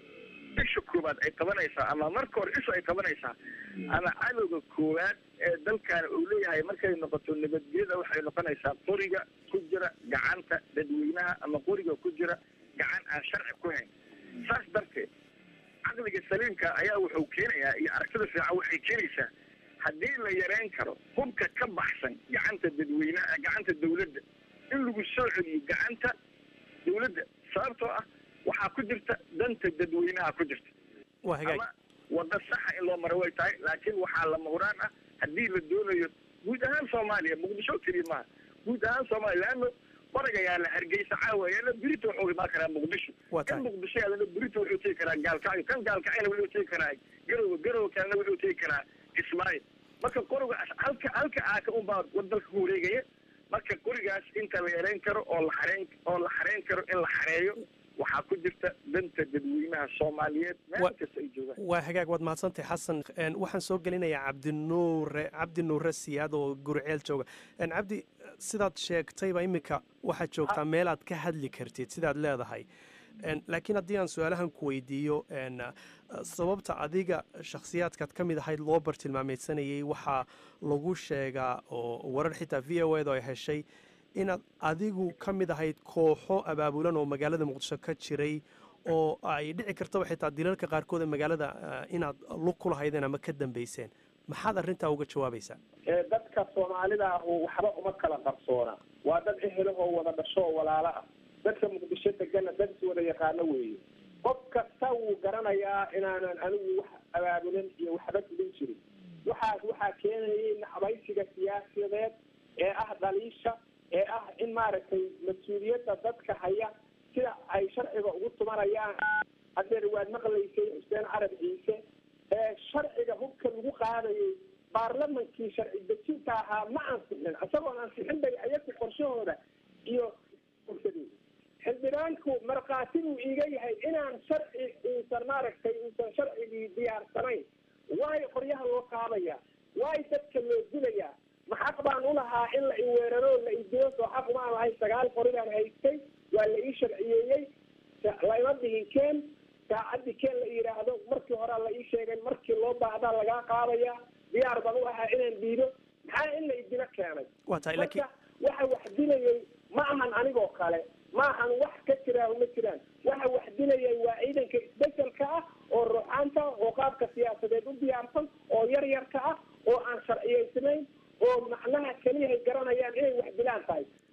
isha koowaad ay qabanaysaa ama marka hore isha ay qabanaysaa ama cadowga koowaad ee dalkan uu leeyahay markay noqoto nabadgelyada waxay noqonaysaa qoriga ku jira gacanta dadweynaha ama qoriga ku jira gacan aan sharci ku hayn saas darteed caqliga saliimka ayaa wuxuu keenayaa iyo aragtida fiican waxay keenaysaa haddii la yareyn karo hubka ka baxsan gacanta dadweynaha gacanta dawladda in lagu soo celiyo gacanta dawladda sababtoo ah waxaa ku jirta danta dadweynaha ku jirta waa hagaag ama wada saxa in loo maro way tahay laakiin waxaa lama huraan ah haddii la doonayo guud ahaan soomaaliya muqdisho keliya maaha guud ahaan soomaaliya leano baraga yaala hargeysa caawa yaala birita wuxuu imaan karaa muqdisho Waa kan tahay. muqdisho yaalana birita wuxuu tegi karaa gaalkacyo kan gaalkacyana wuxuu tegi karaa garowe garowe kalena wuxuu tegi karaa ismaaciil marka qoriga halka halka aaka unbaa wadalka ku wareegaya marka qorigaas inta la yareyn karo oo la xareyn oo la xareyn karo in la xareeyo waxaa ku jirta danta dadweynaha soomaaliyeed meel Wa- kasta ay joogaan waa hagaag waad mahadsantahay xasan Een, waxaan soo gelinayaa cabdinuure cabdi nuure siyaad oo guriceel jooga Een, cabdi sidaad sheegtayba iminka waxaad joogtaa meel aad ka hadli kartid sidaad leedahay Een, laakiin haddii aan su-aalahan ku weydiiyo een, sababta adiga shakhsiyaadkaad ka mid ahayd loo bartilmaameysanayay waxaa lagu sheegaa oo warar xitaa v o edu ay heshay inaad adigu ka mid ahayd kooxo abaabulan oo magaalada muqdisho ka jiray oo ay dhici kartaba xitaa dilalka qaarkood ee magaalada eh, inaad lug ku lahaydeen ama ka dambeyseen maxaad arrintaa uga jawaabaysaa ee dadka soomaalida ah waxba uma kala qarsoona waa dad ehelahoo wada dhasho oo walaalo ah dadka muqdisho degana dad is wada yaqaano weeye qof kasta wuu garanayaa inaanan anigu wax abaabulan iyo waxba dilin jirin waxaas waxaa keenayay naxbaysiga siyaasadeed ee ah dhaliisha ee ah in maaragtay mas-uuliyadda dadka haya sida ay sharciga ugu tumanayaan hadeer waad maqlaysay xuseen carab ciise ee sharciga hubka lagu qaadayay baarlamankii sharci dejinta ahaa ma ansixin isagoon ansixin bay ayagu qorshahooda iyo ursadeen xildhibaanku markhaati buu iiga yahay inaan sharci uusan maaragtay uusan sharcigii diyaarsanayn waayo qoryaha loo qaadaya waayo dadka loo dilayaa maxaq baan ulahaa in la iweeraro la idilo soo xaq umaan lahay sagaal qori baan haystay waa la ii sharciyeeyey lama dhihin keen saacadii keen la yidhaahdo markii horea la ii sheegay markii loo baahdaa lagaa qaadaya diyaar baan u ahaa inaan diido maxaa in la idilo keenay waa tahay laakiin marka waxa wax dilayay ma ahan anigoo kale ma ahan wax ka jiraaho ma jiraan waxa wax dilayay waa ciidanka isbedelka ah oo ruuxaanta ah oo qaabka siyaasadeed u diyaarsan oo yar yarka ah oo aan sharciyeysnayn oo macnaha keliyahay garanayaan inay wax dilaan tahay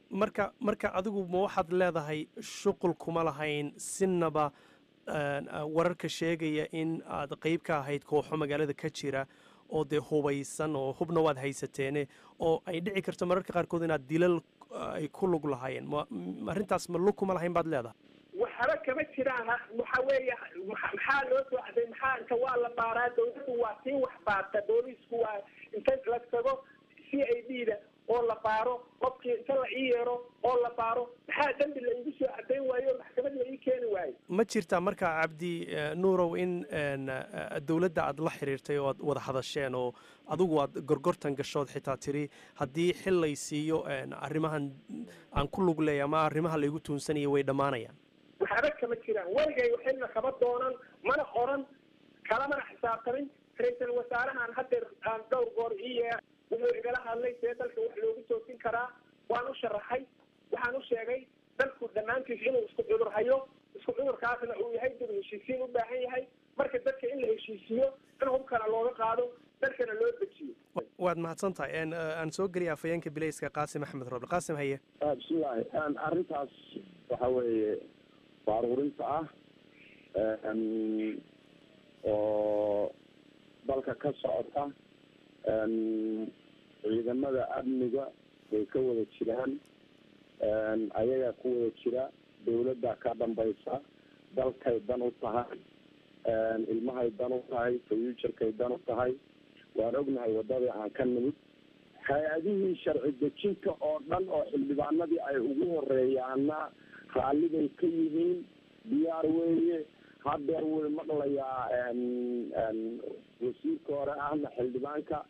marka marka adigu ma waxaad leedahay shuqul kuma lahayn sinaba wararka sheegaya in aad qeyb ka ahayd kooxo magaalada ka jira oo dee hubaysan oo hubna waad haysateene oo ay dhici karto mararka qaarkood inaad dilal ay ku lug lahaayeen ma arrintaas ma lug kuma lahayn baad leedahay waxba kama jiraan waxa weeye maxaa loo soo caday maxaa inta waa la baaraa dawladdu waa sii wax baarta booliisku waa inta la tago c i d da oo la baaro qofkii inta la ii yeero oo la baaro maxaa dembi la igu soo cadayn waayo maxkamad la ii keeni waayo ma jirtaa marka cabdi nuurow in dowladda aad la xiriirtay oo aad wada hadasheen oo adigu aad gorgortan gashood xitaa tiri haddii xil lay siiyo arrimahan aan ku lug leeya ama arrimaha laygu tuunsanaya way dhammaanayaan waxba kama jiraan weligay xilna kama doonan mana qoran kalamana xisaabtamin ra-iisal wasaarahan hadeer aan dhowr goor ii yeer wuxuu igala hadlay see dalka wax loogu toosin karaa waan u sharaxay waxaan u sheegay dalku dhammaantiis inuu isku cudur hayo isku cudurkaasna uu yahay dib heshiisiin u baahan yahay marka dadka in la heshiisiyo in hubkana looga qaado dalkana loo dejiyo waad mahadsan tahay aan soo geliya afayeenka bilayska qaasim axmed roble qaasim haye bismillahi arrintaas waxa weeye baaruurinta ah oo dalka ka socota ciidamada amniga way ka wada jiraan ayagaa ku wada jira dawladda ka dambaysa dalkay dan u tahay ilmahay dan u tahay fuuturkay dan u tahay waan ognahay waddadii aan ka nimid hay-adihii sharci dejinta oo dhan oo xildhibaanadii ay ugu horeeyaana raallibay ka yihiin diyaar weeye hadeer way maqlayaa wasiirka hore ahna xildhibaanka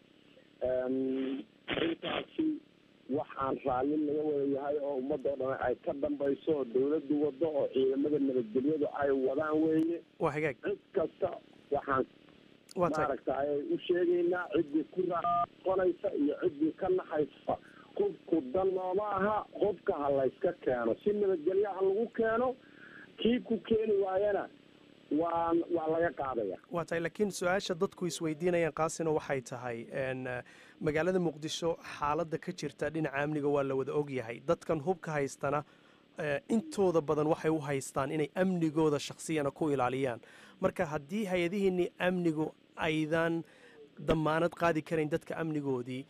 intaasi waxaan raalli laga wada yahay oo ummadoo dhan ay ka dambayso oo dawladdu wado oo ciidamada nabadgelyadu ay wadaan weeye waa hagaag cid kasta waxaan maaragta ayay u sheegaynaa ciddii ku raaqonaysa iyo ciddii ka naxaysa hubku dan nooma aha hubka ha layska keeno si nabadgelyo ha lagu keeno kii ku keeni waayana waa waa laga qaadaya waa tahay laakiin su-aasha dadku isweydiinayaan kaasina waxay tahay magaalada muqdisho xaaladda ka jirta dhinaca amniga waa la wada ogyahay dadkan hubka haystana intooda badan waxay u haystaan inay amnigooda shaksiyana ku ilaaliyaan marka haddii hay-adihiinii amnigu aydan damaanad qaadi karayn dadka amnigoodii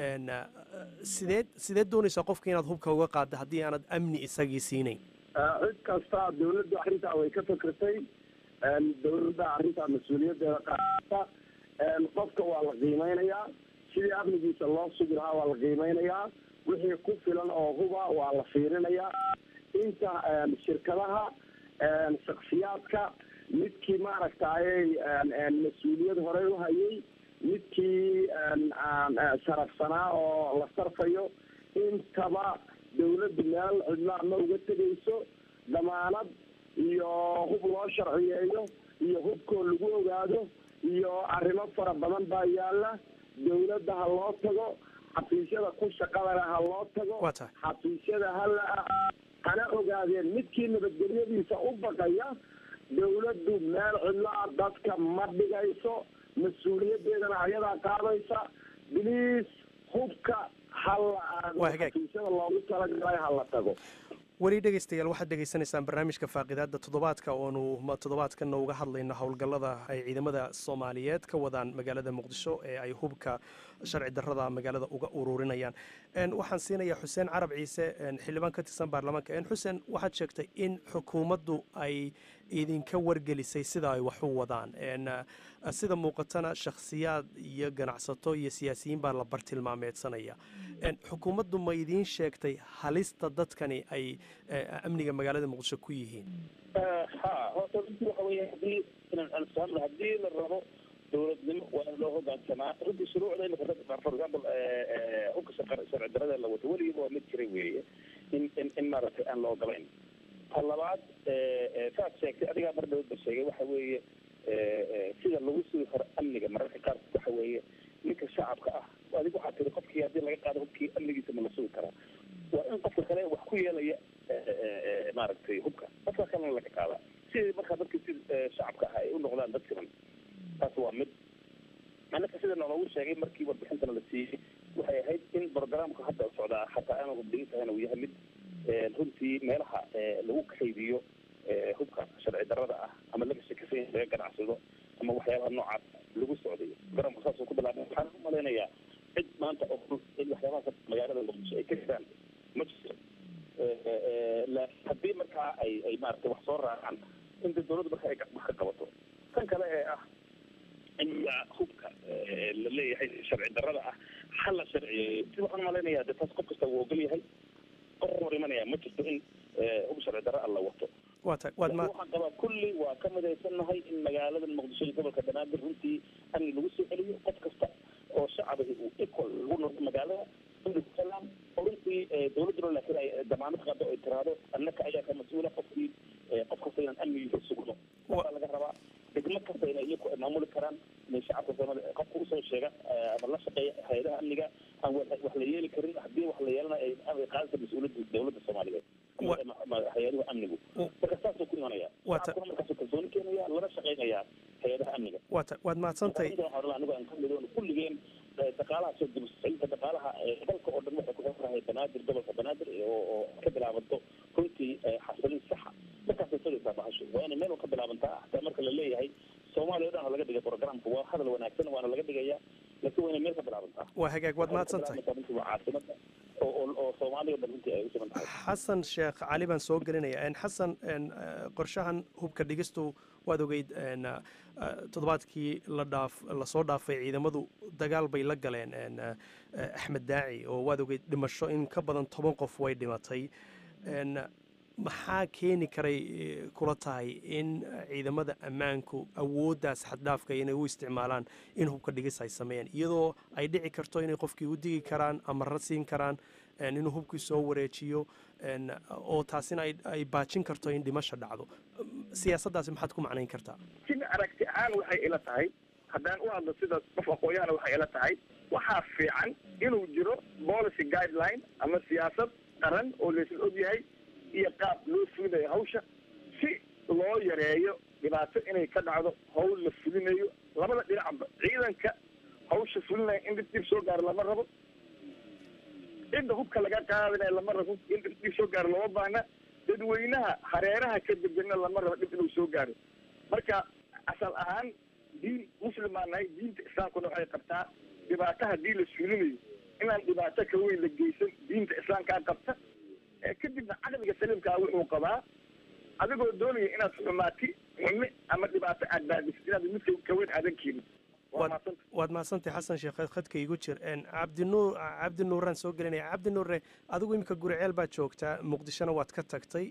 sideed sideed doonaysaa qofka inaad hubka uga qaadda haddii aanad amni isagii siinayn cid kasta dawladdu arrintaa way ka fikirtay dawladda arrintaa mas-uuliyadeeda qaata qofka waa la qiimeynayaa sidii amnigiisa loo sugi lahaa waa la qiimeynayaa wixii ku filan oo huba waa la fiirinayaa inta shirkadaha shaksiyaadka midkii maaragtayay mas-uuliyad horey u hayay midkii sharafsanaa oo la sarfayo intaba dawladdu meel cidlaa ma uga tegayso damaanad iyo hub loo sharciyeeyo iyo hubkoo lagu ogaado iyo arrimo fara badan baa yaala dawladda ha loo tago xafiisyada ku shaqadana ha loo tago xafiisyada hala hana ogaadeen midkii nabadgelyadiisa u baqaya dawladdu meel cidlaa dadka ma dhigayso mas-uuliyadeedana ayadaa qaadaysa biliis hubka hala xafiisyada loogu talagalay hala tago weli dhegaystayaal waxaad dhegaysanaysaan barnaamijka faaqidaada toddobaadka oonu toddobaadkana uga hadlayno howlgallada ay ciidamada soomaaliyeed ka wadaan magaalada muqdisho ee ay hubka sharci darrada magaalada uga ururinayaan waxaan siinayaa xuseen carab ciise xildhibaan ka tirsan baarlamaanka xuseen waxaad sheegtay in xukuumaddu ay idinka wargelisay sida ay wax u wadaan sida muuqatana shakhsiyaad iyo ganacsato iyo siyaasiyiin baa la bartilmaameedsanaya xukuumaddu ma idiin sheegtay halista dadkani ay amniga magaalada muqdisho ku yihiin ha horta runtii waxa weya hadii inaan isfahamno haddii la rabo dowladnimo waa in loo hogaansamaa runtii shuruucda imika for example hubka sharci darada la wato weligiiba waa mid jiray weeye in in in maaragtay aan la ogolayn ta labaad saad sheegtay adigaa mar dawladda sheegay waxa weeye sida lagu sugi karo amniga mararka qaar waxa weeye ninka shacabka ah adig waxaa tiri qofkii haddii laga qaado hubkii amnigiisa ma la sugi karaa waa in qofka kale wax ku yeelaya maaragtay hubka qofka kalena laga qaadaa sidii markaa dadki si shacabka ah ay u noqdaan dad siman taas waa mid anaka sida naloogu sheegay markii warbixintana la siiyey waxay ahayd in programka hadda socdaa hataa aanu hubdhigin tahayna uu yahay mid halkaasuu ku bilaabay waxaan u malaynayaa cid maanta oo in waxyaabahaas magaalada muqdisho ay ka jiraan ma jirto laakiin haddii markaa ay ay maaragtay wax soo raacaan inta dawladdu marka ay wax ka qabato kan kale ee ah in hubka la leeyahay sharci darrada ah hal la sharciyeeyo si waxaan malaynayaa de taas qof kasta wuu ogol yahay qof hor imanaya ma jirto in hub sharci darra alla wato waa tahay waad ma waxaan qabaa kulli waa ka midaysannahay in magaalada muqdisho iyo gobolka banaadir runtii amni lagu soo celiyo qof kasta oo shacabihi uu equal lagu noqdo magaalada amni ku salaan oo runtii dawladduna laakiin ay damaanad qado ay tiraahdo annaka ayaa ka mas-uula qofkii qof kasta inaan amnigiisa sugno waxaa laga rabaa degmo kasta inay iyaku maamuli karaan inay shacabka soomaalida qofka usoo sheega ama la shaqeeya hay-adaha amniga aan wax la yeeli karin haddii wax la yeelanayo ay qaadaysa mas-uuliyadda dawladda soomaaliyeed hay-adaha amnigu marka saasuu ku imanaya shacabkuna markaasuu kalsooni keenaya lana shaqeynaya hay-adaha amniga waa ta waad mahadsantahay anigu aan ka midoon kulligeen dhaqaalaha soo dibsacinta dhaqaalaha dalka oo dhan waxay ku xiranahay banaadir gobolka banaadir oo ka bilaabanto runtii xasilin saxa markaasay sugaysaa bahashu waa inay meel ka bilaabantaa hataa marka la leeyahay soomaaliya o dhan laga dhigay programka waa hadal wanaagsan waana laga dhigaya laakiin waa inay meel ka bilaabantaa waa hagaag waad mahadsantahay runtii waa caasimada oo oo soomaaliya o dhan runtii ay u siman tahay xasan sheekh cali baan soo gelinaya xasan qorshahan hubka dhigistu waad ogeyd toddobaadkii la dhaaf lasoo dhaafay ciidamadu dagaal bay la galeen axmed daaci oo waad ogeyd dhimasho in ka badan toban qof way dhimatay maxaa keeni karay kula tahay in ciidamada ammaanku awooddaas xaddhaafka inay u isticmaalaan in hubka dhigis ay sameeyaan iyadoo ay dhici karto inay qofkii u digi karaan ama ra siin karaan inuu hubkii soo wareejiyo oo taasina ay baajin karto in dhimasha dhacdo siyaasaddaasi maxaad ku macnayn kartaa sida aragti ahaan waxay ila tahay haddaan u hadlo sida qof aqooyahana waxay ila tahay waxaa fiican inuu jiro policy guideline ama siyaasad qaran oo laysla og yahay iyo qaab loo fulinayo hawsha si loo yareeyo dhibaato inay ka dhacdo hawl la fulinayo labada dhinacba ciidanka hawsha fulinaya in dhib dhib soo gaaro lama rabo cidda hubka laga qaadanayo lama rabo in dhib dhib soo gaaro looma baahna dadweynaha hareeraha ka degana lama rabo dhib inuu soo gaaro marka asal ahaan diin muslimaan nahay diinta islaamkuna waxay qabtaa dhibaato haddii la fulinayo inaan dhibaato ka weyn la geysan diinta islaamkaa qabta kadibna caqliga saliimkaa wuxuu qabaa adigoo doonaya inaad xumaati xumi ama dhibaato aad baadisid inaad mid kaweyn aadan keenin waad mahadsantahay xasan sheekh khadka igu jir cabdinuur cabdi nuuraan soo gelinaya cabdi nuure adigu iminka guriceel baad joogtaa muqdishona waad ka tagtay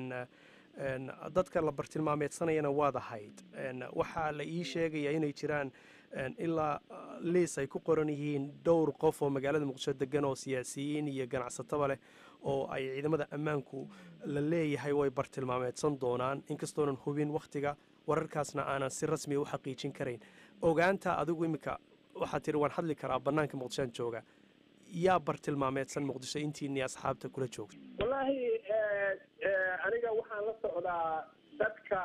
dadka la bartilmaameedsanayana waad ahayd waxaa la ii sheegaya inay jiraan ilaa liis ay ku qoran yihiin dhowr qof oo magaalada muqdisho degan oo siyaasiyiin iyo ganacsataba leh oo ay ciidamada ammaanku la leeyahay way bartilmaameedsan doonaan inkastoonan hubin wakhtiga wararkaasna aanan si rasmiya u xaqiijin karayn ogaanta adigu iminka waxaad tiri waan hadli karaa bannaanka muqdishoan jooga yaa bartilmaameedsan muqdisho intiinii asxaabta kula joogta wallaahi aniga waxaan la socdaa dadka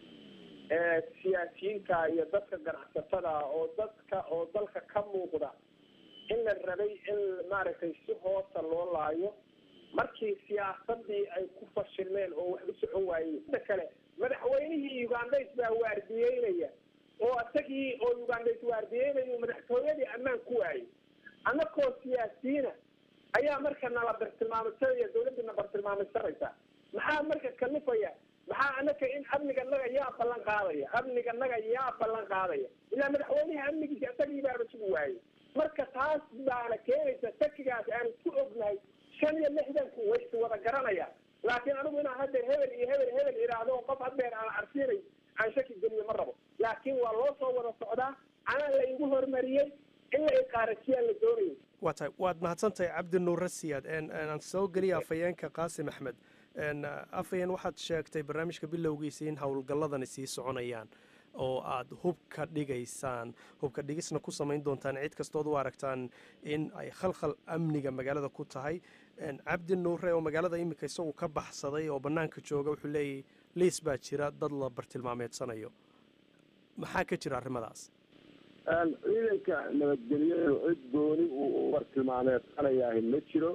siyaasiyiinta iyo dadka ganacsatada oo dadka oo dalka ka muuqda in la rabay in maaragtay si hoosa loo laayo markii siyaasadii ay ku fashilmeen oo wax u socon waayeen inta kale madaxweynihii ugandays baa waardiyeynaya oo isagii oo ugandays waardiyeynaya madaxtooyadii ammaan ku waayey annakoo siyaasiyiina ayaa marka nala bartilmaameysanaya dawladdii na bartilmaameysanaysa maxaa marka kalifaya maxaa anaka in amniga naga yaa ballan qaadaya amniga naga yaa ballan qaadaya ilaa madaxweynaha amnigiisa isagii baaba sugi waayey marka taas baana keenaysa shakigaas aan ku ognahay shan iyo lixdanku way is wada garanayaan laakiin anigu inaan haddeer hebel iyo hebel hebel idhaahdo qof haddeer aan arsiinay aan shaki geliyo ma rabo laakiin waa loo soo wada socdaa anaa la igu hormariyey in la iqaarajiyaan la doonayay waa tahay waad mahadsantahay cabdi nuure siyaad aan soo geliya afhayeenka qaasim axmed afhayeen waxaad sheegtay barnaamijka bilowgiisa in howlgalladani sii soconayaan oo aad hubka dhigaysaan hubka dhigisna ku samayn doontaan cid kastood u aragtaan in ay khalkhal amniga magaalada ku tahay cabdi nuure oo magaalada iminka isagu ka baxsaday oo bannaanka jooga wuxuu leeyahy liis baa jira dad la bartilmaameedsanayo maxaa ka jira arrimadaas ciidanka nabadgelyadu cid gooni uu u bartilmaameedsanayaahi ma jiro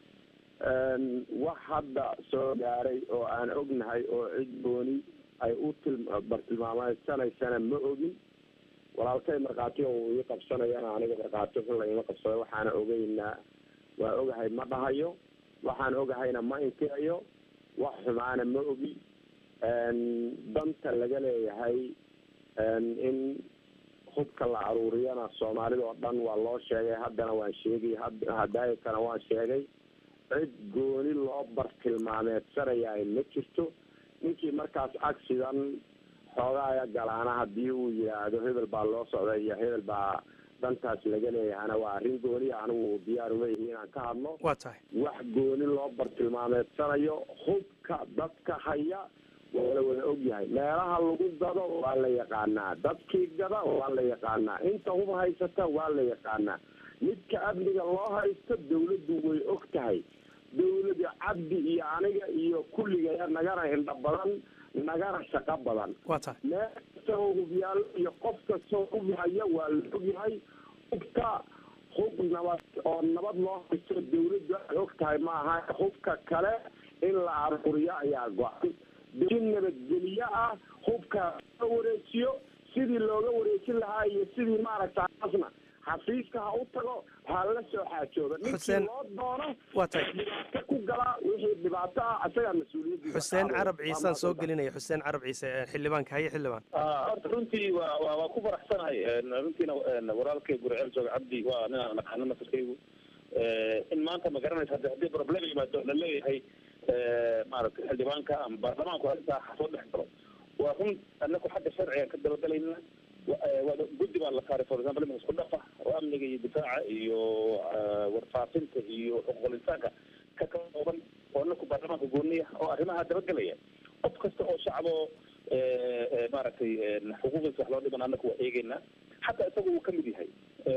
wax hadda soo gaaray oo aan ognahay oo cid gooni ay u bartilmaameedsanaysana ma ogin walaalkay markhaati uu ii qabsanayana aniga markhaati xun laima qabsado waxaana ogeynaa waa ogahay ma dhahayo waxaan ogahayna ma inkirayo wax xumaana ma ogi danta laga leeyahay in hubka la aruuriyana soomaalida oo dhan waa loo sheegay haddana waan sheegay hadaayakana waan sheegay cid gooni loo bartilmaameedsanaya ma jirto ninkii markaas accidan xoogaaya galaana haddii uu yidhaahdo hebel baa loo socday iyo hebel baa dantaas laga leeyahana waa arrin gooniya anigu diyaar uma yihi inaan ka hadlo waa tahay wax gooni loo bartilmaameedsanayo hubka dadka haya waa la wada ogyahay meelaha lagu gado waa la yaqaanaa dadkii gada waa la yaqaanaa inta hub haysata waa la yaqaanaa midka amniga loo haysto dawladdu way og tahay dawlada cabdi iyo aniga iyo kulligaya nagana indha badan nagana shaqo badan waa tahay meel kastoo hubyaalo iyo qof kastoo hub haya waa la ogyahay hubka hub nabad oo nabad loo haysto dawladdu ay og tahay maaha hubka kale in la aruuriyo ayaa go-an si nabadgelyo ah hubka loo wareejiyo sidii looga wareejin lahaa iyo sidii maaragta asna xafiiska ha u tago ha la soo xaajooba ninkii Xuseen- loo doono waa tahay dhibaato ku galaa wixii dhibaato ah isagaa mas-uuliyaddiisa xuseen qaadaya. carab Waa ciisaan soo mahadsantahay. gelinaya xuseen carab ciise ee xildhibaanka haye xildhibaan horta runtii waa waa waa ku faraxsanahay runtiina walaalkay gurceel jooga cabdi waa ninaan naqaano nasarkaygu in maanta ma garanaysa haddi haddii problem yimaado la leeyahay maaragtay xildhibaanka ama baarlamaanku arrintaa ha soo dhex galo waa run anaku xagga sharcigan ka dabagalayna waa guddi baa la saaray for example iminka isku dhafa oo amniga iyo difaaca iyo warfaafinta iyo xuquuqul insaanka ka kooban oo anaku baarlamaanka gooniya oo arrimaha dabagelaya qof kasta oo shacbo maaragtay xuquuqiisa wax loo dhiman anaku waa eegeynaa xataa isaga uu kamid yahay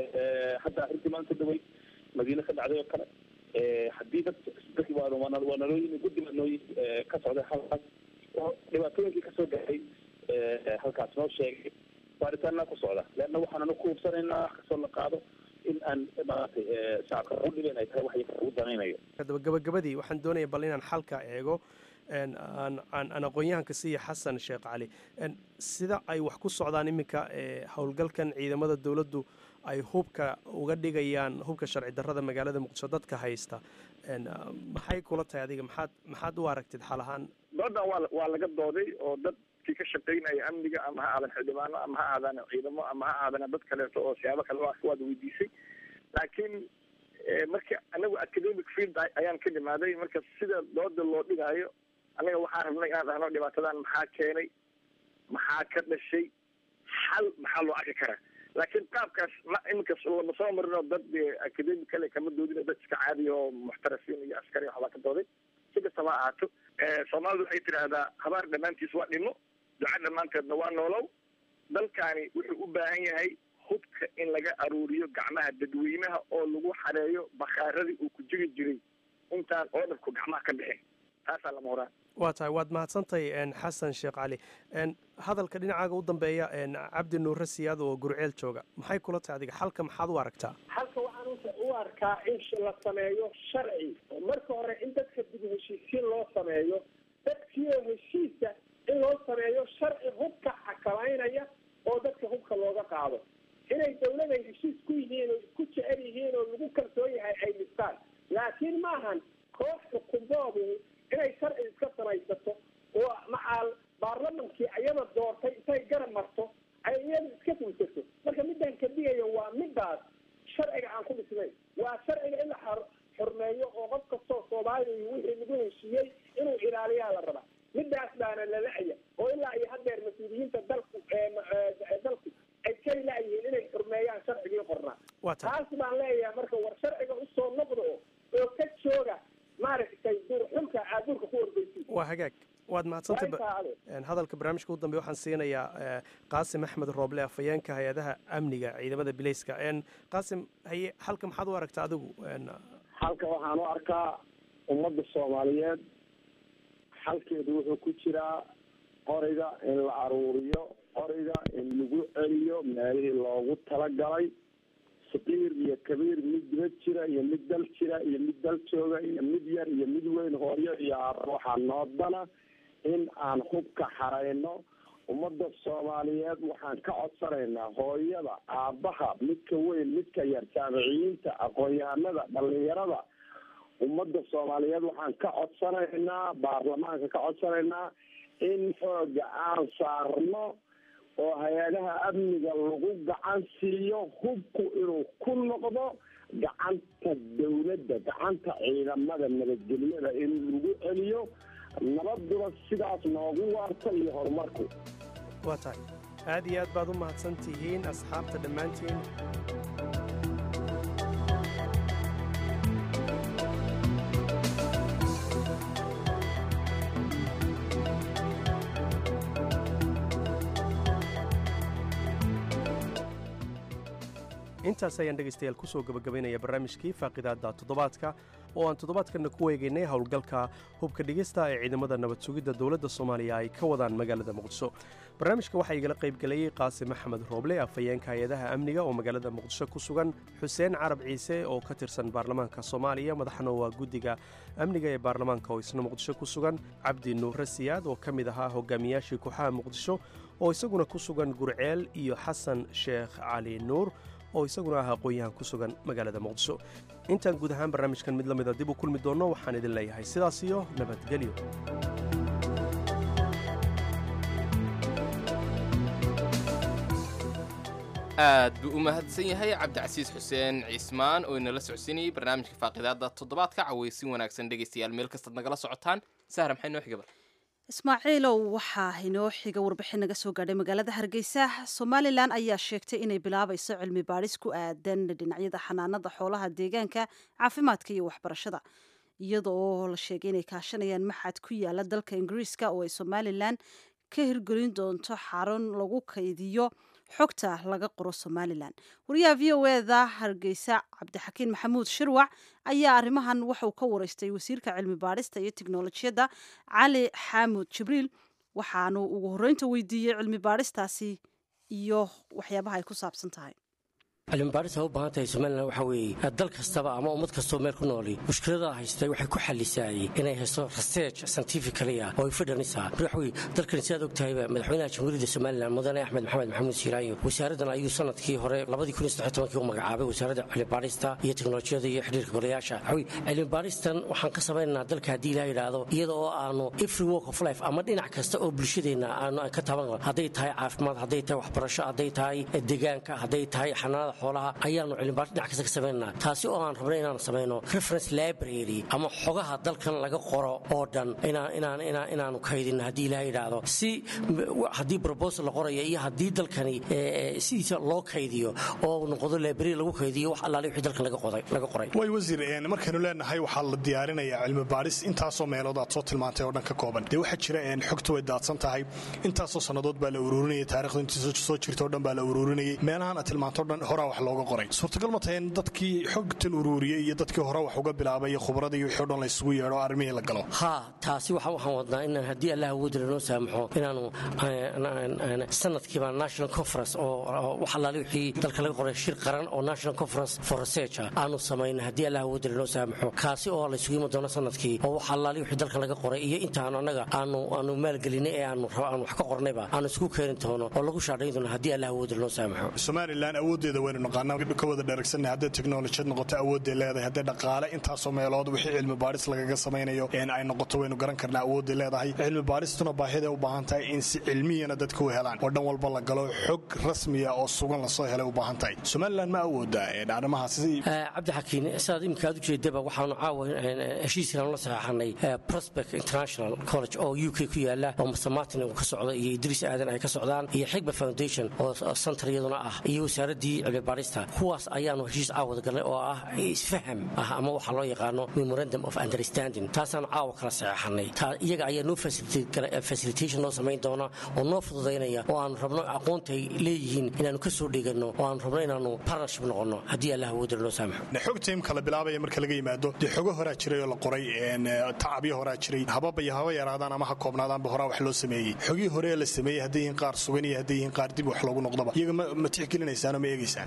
hadda arrintii maanta dhawey madiine ka dhacday oo kale haddii dad dadki waa waa waa naloo yimi guddi baa noo yimi ka socday halkaas oo dhibaatooyinkii kasoo gaxay halkaas noo sheegay baaritaanaa ku socda leanna waxaan anu ku hubsanaynaa wax kastoo la qaado in aan maaragtay shacabka u dhibayn ay tahay wax ugu danaynayo haddaba gabagabadii waxaan doonaya bal inaan xalka eego een, aan aan aan aqoon-yahanka siiya xasan sheekh cali een, sida ay wax ku socdaan iminka ee, howlgalkan ciidamada dowladdu ay hubka uga dhigayaan hubka sharci darrada magaalada muqdisho dadka haysta een, ah, maxay kula tahay adiga maxaad maxaad u aragtid xal ahaan doodan waa waa laga dooday oo dadkii ka shaqaynaya amniga ama ha aadan xildhibaano ama ha aadan ciidamo ama ha aadan dad kaleeto oo siyaabo kale waa waad weydiisay laakiin eh, marka anagu academic field ay- ayaan ka dhimaaday marka sida dooda loo dhigaayo anaga waxaan rabnay inaan dhahno dhibaatadan maxaa keenay maxaa ka dhashay xal maxaa loo arki karaa laakiin qaabkaas ma iminka lama soo marin oo dad eh, academic kale kama doodin dad iska caadiya oo muxtarafiin iyo askari waxbaa ka dooday si kastaba ha ahaato Eh, soomaalidu waxay tidhaahdaa habaar dhammaantiis waa dhimo duca dhammaanteedna waa noolow dalkaani wuxuu u baahan yahay hubka in laga aruuriyo gacmaha dadweynaha oo lagu xareeyo bakhaaradii uu ku jiri jiray intaan oodharku gacmaha ka bixin taasaa lama horaan waa tahay waad mahadsantahay een, xasan sheekh cali een, hadalka dhinacaaga u dambeeya een, cabdi nuure siyaad oo gurceel jooga maxay kula tahay adiga xalka maxaad u aragtaa halka waxaan u- u arkaa in sh- la sameeyo sharci marka hore in dadka dib u heshiisiin loo sameeyo dadkii oo heshiisa in loo sameeyo sharci hubka xakamaynaya oo dadka hubka looga qaado inay dawladay heshiis ku yihiin oo isku jecel yihiin oo lagu kalsoon yahay ay dhistaan laakiin maahan koox xukumboodu inay sharci iska samaysato oo macaal baarlamankii ayada doortay intay garab marto ay iyada iska fulsato marka midaan ka digayo waa midaas sharciga aan ku dhisnayn waa sharciga in la xor- xurmeeyo oo qof kastoo soomaaliya wixii lagu heshiiyey inuu ilaaliyaa la rabaa midaas baana la la-ya oo ilaa iyo haddeer mas-uuliyiinta dalku ee ma- ee dalku ay ka la-yihiin inay xurmeeyaan sharcigii qornaa waa tahay taas baan leeyahay marka war sharciga usoo noqdo oo oo ka jooga maaragtay durxulka aadurka ku ordaysi waa hagaag waad mahadsantahay ba- Waa intaa een, hadalka barnaamijka u dambeya waxaan siinayaa eh, qaasim axmed rooble afhayeenka hay-adaha amniga ciidamada bileyska een, qaasim haye halka maxaad u aragtaa adigu een, halka waxaan u arkaa ummadda soomaaliyeed xalkeedu wuxuu ku jiraa qoriga in la aruuriyo qoriga in lagu celiyo meelihii loogu talagalay saqiir iyo kabiir mid dibad jira iyo mid dal jira iyo mid dal jooga iyo mid yar iyo mid weyn hooyo iyo aaba waxaa noodana in aan hubka xarayno ummadda soomaaliyeed waxaan ka codsanaynaa hooyada aabbaha midka weyn midka yar jaamiciyiinta aqoon-yahanada dhalinyarada ummadda soomaaliyeed waxaan ka codsanaynaa baarlamaanka ka codsanaynaa in xooga aan saarno oo hay-adaha amniga lagu gacan siiyo hubku inuu ku noqdo gacanta dawladda gacanta ciidamada nabadgelyada in lagu celiyo nabaduna sidaas noogu waarta iyo horumarku waa tahay aad iyo aad baad u mahadsan tihiin asxaabta dhammaantiin intaas ayaan dhegaystayaal ku soo gebagabaynaya barnaamijkii faaqidaadda toddobaadka oo aan toddobaadkanna ku eegaynay howlgalka hubka dhigista ee ciidamada nabad sugidda dowladda soomaaliya ay ka wadaan magaalada muqdisho barnaamijka waxaa igala qayb galayey qaasim axmed rooble afhayeenka hay-adaha amniga oo magaalada muqdisho ku sugan xuseen carab ciise oo ka tirsan baarlamaanka soomaaliya madaxna waa guddiga amniga ee baarlamaanka oo isna muqdisho ku sugan cabdi nuure siyaad oo ka mid ahaa hogaamiyaashii kooxaha muqdisho oo isaguna ku sugan gurceel iyo xasan sheekh cali nuur oo isaguna ah aqoon-yahan ku sugan magaalada muqdisho intaan guud ahaan barnaamijkan mid la mida dib u kulmi doonno waxaan idin leeyahay sidaas iyo nabadgelyo aad buu u mahadsan yahay cabdicasiis xuseen ciismaan oo inala socodsiinayay barnaamijka faaqidaadda toddobaadka cawaysin wanaagsan dhegaystayaal meel kastaad nagala socotaan sahra maxay noo xigaba ismaaciilow waxaa inoo xiga warbixin naga soo gaadhay magaalada hargeysa somalilan ayaa sheegtay inay bilaabayso cilmi baadhis ku aadan dhinacyada xanaanada xoolaha deegaanka caafimaadka iyo waxbarashada iyadoo la sheegay inay kaashanayaan maxad ku yaala dalka ingiriiska oo ay somalilan ka hirgelin doonto xarun lagu kaydiyo xogta laga qoro somalilan wariyaha v o eda hargeysa cabdixakiin maxamuud shirwac ayaa arrimahan waxauu ka wareystay wasiirka cilmi baadhista iyo tiknolojiyadda cali xaamud jibriil waxaanu ugu horreynta weydiiyey cilmi baadhistaasi iyo waxyaabaha ay ku saabsan tahay cilmibaadhis ha u baahan tahay somalilan waxaa weeye dal kastaba ama ummad kastoo meel ku nooli mushkilada haystay waxay ku xallisaayey inay haysto research scientifically ah oo ay fidhanaysaa mar waxa weye dalkan sidaad og tahayba madaxweynaha jamhuuriyadda somalilan mudane axmed maxamed maxamuud siiraayo wasaaraddan ayuu sanadkii hore labadii kun iyo saddex tobankii u magacaabay wasaaradda cilmibaadhista iyo teknolojiyada iyo xidhiirka golayaasha waxa weye cilmibaadhistan waxaan ka samaynaynaa dalka haddii ilaha yidhaahdo iyada oo aanu every walk of life ama dhinac kasta oo bulshadeenna aanu ka taban hadday tahay caafimaad hadday tahay waxbarasho hadday tahay deegaanka hadday tahay xanaanada xoolaha ayaanu cilmibaadhis dhinac kasta ka samaynaa taasi oo aan rabnay inaan samayno reference library ama xogaha dalkan laga qoro oo dhan inaanu kaydinno haddii ilaha yidhaahdo si haddii probosal la qoraya iyo haddii dalkani sidiisa loo kaydiyo oo noqdo library lagu kaydiyo wax allaale wixii dalkan laga qoray way wasiir markaynu leenahay waxaa la diyaarinayaa cilmi baadhis intaasoo meelood aad soo tilmaantay oo dhan ka kooban dee waxaa jira xogta way daadsan tahay intaasoo sannadood baa la ururinayay taarikhdu intii soo jirta o dhan baa la ururinayay meelahan aad tilmaanto o dhan horaa wax looga qoray suurtagal ma tahay in dadkii xogtan uruuriyey iyo dadkii hore wax uga bilaabay iyo khubradii iyo wixii o dhan la isugu yeedho arrimihii la galo haa taasi waxaan wadnaa inaan haddii allah awoodila noo saamaxo inaanu sanadkiiba national conference oo wax allaale wixii dalka laga qoray shir qaran oo national conference for research aanu samayno haddii allah awoodila noo saamaxo kaasi oo la isugu yimi doono sanadkii oo wax allaale wixii dalka laga qoray iyo intaanu annaga aanu aanu maalgelinay ee aanu aanu wax ka qornayba aanu isugu keeni doono oo lagu shaadhayn doono haddii allah awoodila noo saamaxo somalilan awooddeeda waynu naqaanaa ka wada dheeragsanay hadday teknolojiyad noqoto awoodday leedahay hadday dhaqaale intaasoo meelood wixii cilmi baadhis lagaga samaynayo ay noqoto waynu garan karnaa awoodday leedahay cilmi baadhistuna baahiday u baahan tahay in si cilmiyana dadka u helaan oo dhan walba la galo xog rasmiya oo sugan lasoo helay u baahan tahay somalilan ma awoodaa arrimahaasi cabdixakiin sidaad iminka aad u jeedaba waxaanu caawa heshiiskan la saxeexanay prospect international college oo u k ku yaala oo master martin uu ka socdo iyo idriis aadan ay ka socdaan iyo xigba foundation oo center iyaduna ah iyo wasaaraddii cilmi baadhista kuwaas ayaanu heshiis caawada galnay oo ah isfaham ah ama waxaa loo yaqaano memorandum of understanding taasaanu caawa kala saxeexanay iyaga ayaa noo facilitation noo samayn doona oo noo fududaynaya oo aanu rabno aqoontay leeyihiin inaanu ka soo dheganno oo aanu rabno inaanu partnership noqonno haddii allah awoodila noo saamaxo xogta imka la bilaabaya marka laga yimaado dee xogo horaa jiray oo la qoray tacabyo horaa jiray hababa iyo haba yaraadaan ama ha koobnaadaanba horaa wax loo sameeyey xogii hore la sameeyey hadday yihiin qaar sugan iyo hadday yihiin qaar dib wax loogu noqdoba iyaga ma tixgelinaysaanoo ma eegaysaan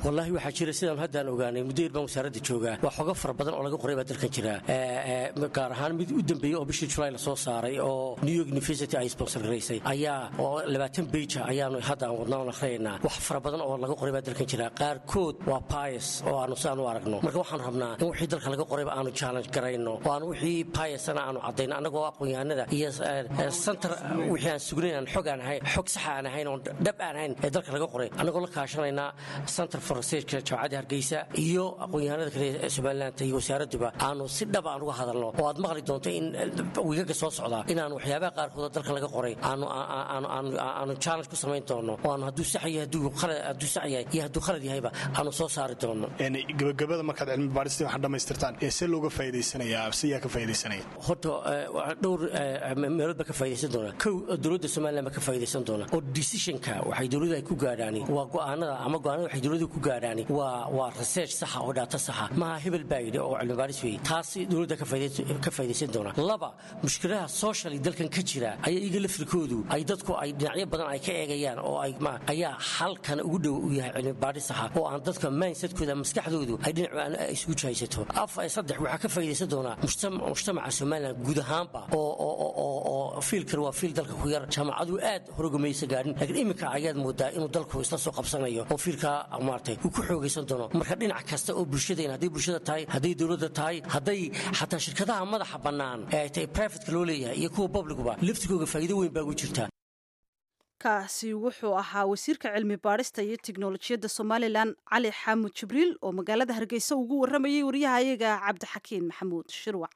wallaahi waxaa jira sidaan haddaan ogaanay muddo yar baan wasaaradda joogaa waa xogo fara badan oo laga qoray baa dalkan jira gaar ahaan mid u dambeeyey oo bishii julaay la soo saaray oo new york university ay sponsor garaysay ayaa oo labaatan beija ayaanu hadda aan wadnaa oon akhriyaynaa wax fara badan oo laga qoray baa dalkan jira qaarkood waa bias oo aanu sidaan u aragno marka waxaan rabnaa in wixii dalka laga qorayba aanu challenge garayno oo aan wixii biasana aanu caddayno annagoo aqoon-yahanada iyo santar wixii aan sugnayn aan xog aan ahayn xog saxa aan ahayn oon dhab aan ahayn ee dalka laga qoray annagoo la kaashanaynaa center for researchka jaamacadda hargeysa iyo aqoon-yahanada kale ee somaliland iyo wasaaradduba aanu si dhab aan uga hadalno oo aad maqli doonto in wiigaga soo socdaa inaan waxyaabaha qaarkood dalka laga qoray aanu challenge ku samayn doono oo aanu hadduu sax yahay hadduu sax yahay iyo hadduu khalad yahayba aanu soo saari doono gabagabada markaad cilmi baadhista waxaad dhammaystirtaan ee see looga faa'iidaysanayaa siyaa ka faa'iidaysanaya horta dhowr meelood baa ka faa'iidaysan doona kow dowladda somaliland baa ka faa'iidaysan doona oo decisionka waxay dowladdu ay ku gaadhaani waa go'aanada ama go'aanada waxay dowladdu ku gaadhaani waa waa research saxa oo dhaato saxa maaha hebel baa yidhi oo cilmi baadhis weeye taas dowladda ka faa'iidaysan doona laba mushkiladaha socially dalkan ka jira ayaa iyaga lafirkoodu ay dadku ay dhinacyo badan ay ka eegayaan oo ay ayaa halkan ugu dhow u yahay cilmi baadhis saxa oo aan dadka mindsetkooda maskaxdoodu ay dhinac isugu jahaysato af saddex waxaa ka faa'iidaysan doonaa mujtamaca somaliland guud ahaanba oo fiilkan waa fiil dalka ku yar jaamacadu aad horogamaysa gaadhin laakiin iminka ayaad moodaa inuu dalku isla soo qabsanayo oo fiilkaa maartay uu ku xoogaysan doono marka dhinac kasta oo bulshadeen hadday bulshada tahay hadday dowladda tahay hadday xataa shirkadaha madaxa bannaan ee ay tahay privatka loo leeyahay iyo kuwa publicuba laftigooga faa'iido weyn baa ugu jirta kaasi wuxuu ahaa wasiirka cilmi baadhista iyo tiknolojiyadda somalilan cali xaamud jibriil oo magaalada hargeysa ugu warramayay waryahayaga cabdixakiin maxamuud shirwac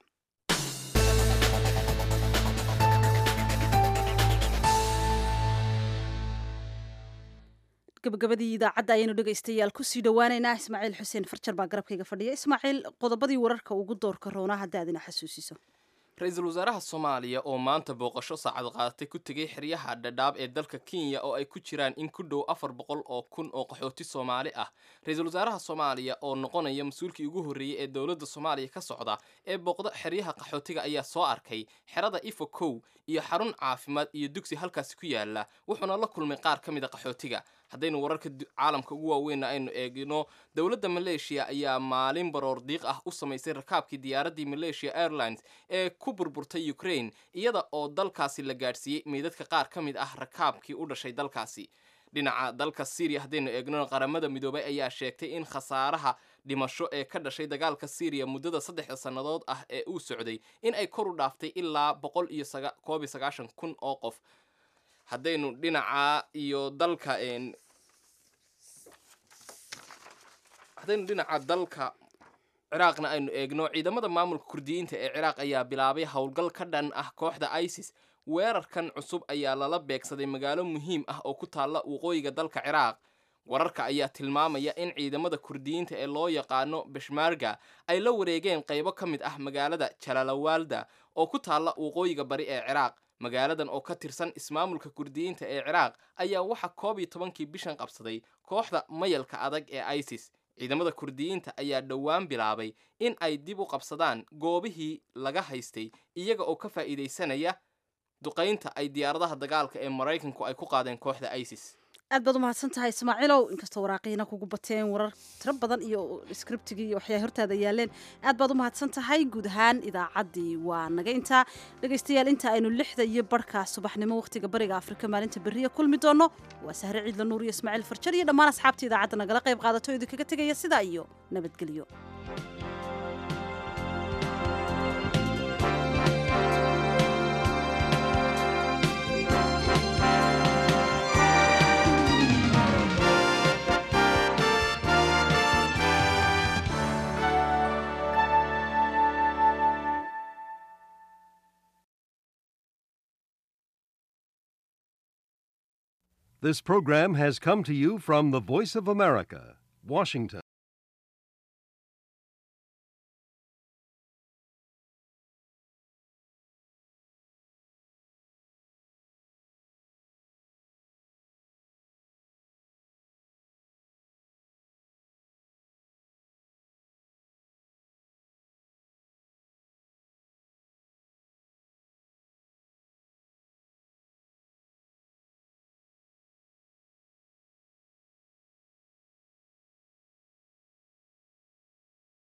gabagabadii idaacadda ayaynu dhegaystayaal kusii dhowaaneynaa ismaaciil xuseen farjar baa garabkayga fadhiya ismaaciil qodobadii wararka ugu doorka roonaa hadda adina xasuusiso ra-iisul wasaaraha soomaaliya oo maanta booqasho saacad qaadatay ku tegay xeryaha dhadhaab ee dalka kenya oo ay ku jiraan in ku dhow afar boqol oo kun oo qaxooti soomaali ah ra-iisul wasaaraha soomaaliya oo noqonaya mas-uulkii ugu horreeyey ee dowladda soomaaliya ka socda ee booqda xeryaha qaxootiga ayaa soo arkay xerada ifo kow iyo xarun caafimaad iyo dugsi halkaasi ku yaala wuxuuna la kulmay qaar ka mid a qaxootiga haddaynu wararka caalamka ugu waaweynna aynu eegno dowladda maleeshiya ayaa maalin baroor diiq ah u samaysay rakaabkii diyaaraddii malaysia airlines ee ku burburtay ukraine iyada oo dalkaasi la gaadhsiiyey meydadka qaar ka mid ah rakaabkii u dhashay dalkaasi dhinaca dalka syriya haddaynu eegno qaramada midoobay ayaa sheegtay in khasaaraha dhimasho ee ka dhashay dagaalka syriya muddada saddexda sannadood ah ee uu socday in ay kor u dhaaftay ilaa boqol iyo koob iyo sagaashan kun oo qof haddaynu dhinaca iyo dalka haddaynu dhinaca dalka ciraaqna aynu eegno ciidamada maamulka kurdiyiinta ee ciraaq ayaa bilaabay howlgal ka dhan ah kooxda isis weerarkan cusub ayaa lala beegsaday magaalo muhiim ah oo ku taalla waqooyiga dalka ciraaq wararka ayaa tilmaamaya in ciidamada kurdiyiinta ee loo yaqaano beshmarga ay la wareegeen qaybo ka mid ah magaalada jalaalawaalda oo ku taalla waqooyiga bari ee ciraaq magaaladan oo ka tirsan ismaamulka kurdiyiinta ee ciraaq ayaa waxa koob iyo tobankii bishan qabsaday kooxda mayalka adag ee isis ciidamada kurdiyiinta ayaa dhowaan bilaabay in ay dib u qabsadaan goobihii laga haystay iyaga oo ka faa'iidaysanaya duqaynta ay diyaaradaha dagaalka ee maraykanku ay ku qaadeen kooxda isis aad baad umahadsan tahay ismaaciilow inkastoo waraaqiina kugu bateen warar tiro badan iyo scriptigii iyo waxyaa hortaada yaaleen aad baad umahadsan tahay guud ahaan idaacaddii waa naga intaa dhegaystayaal inta aynu lixda iyo barhka subaxnimo wakhtiga bariga afrika maalinta berriya kulmi doonno waa sahre ciidla nuur iyo ismaaciil farjar iyo dhammaan asxaabta idaacadda nagala qayb qaadato idinkaga tegaya sidaa iyo nabadgelyo This program has come to you from the Voice of America, Washington.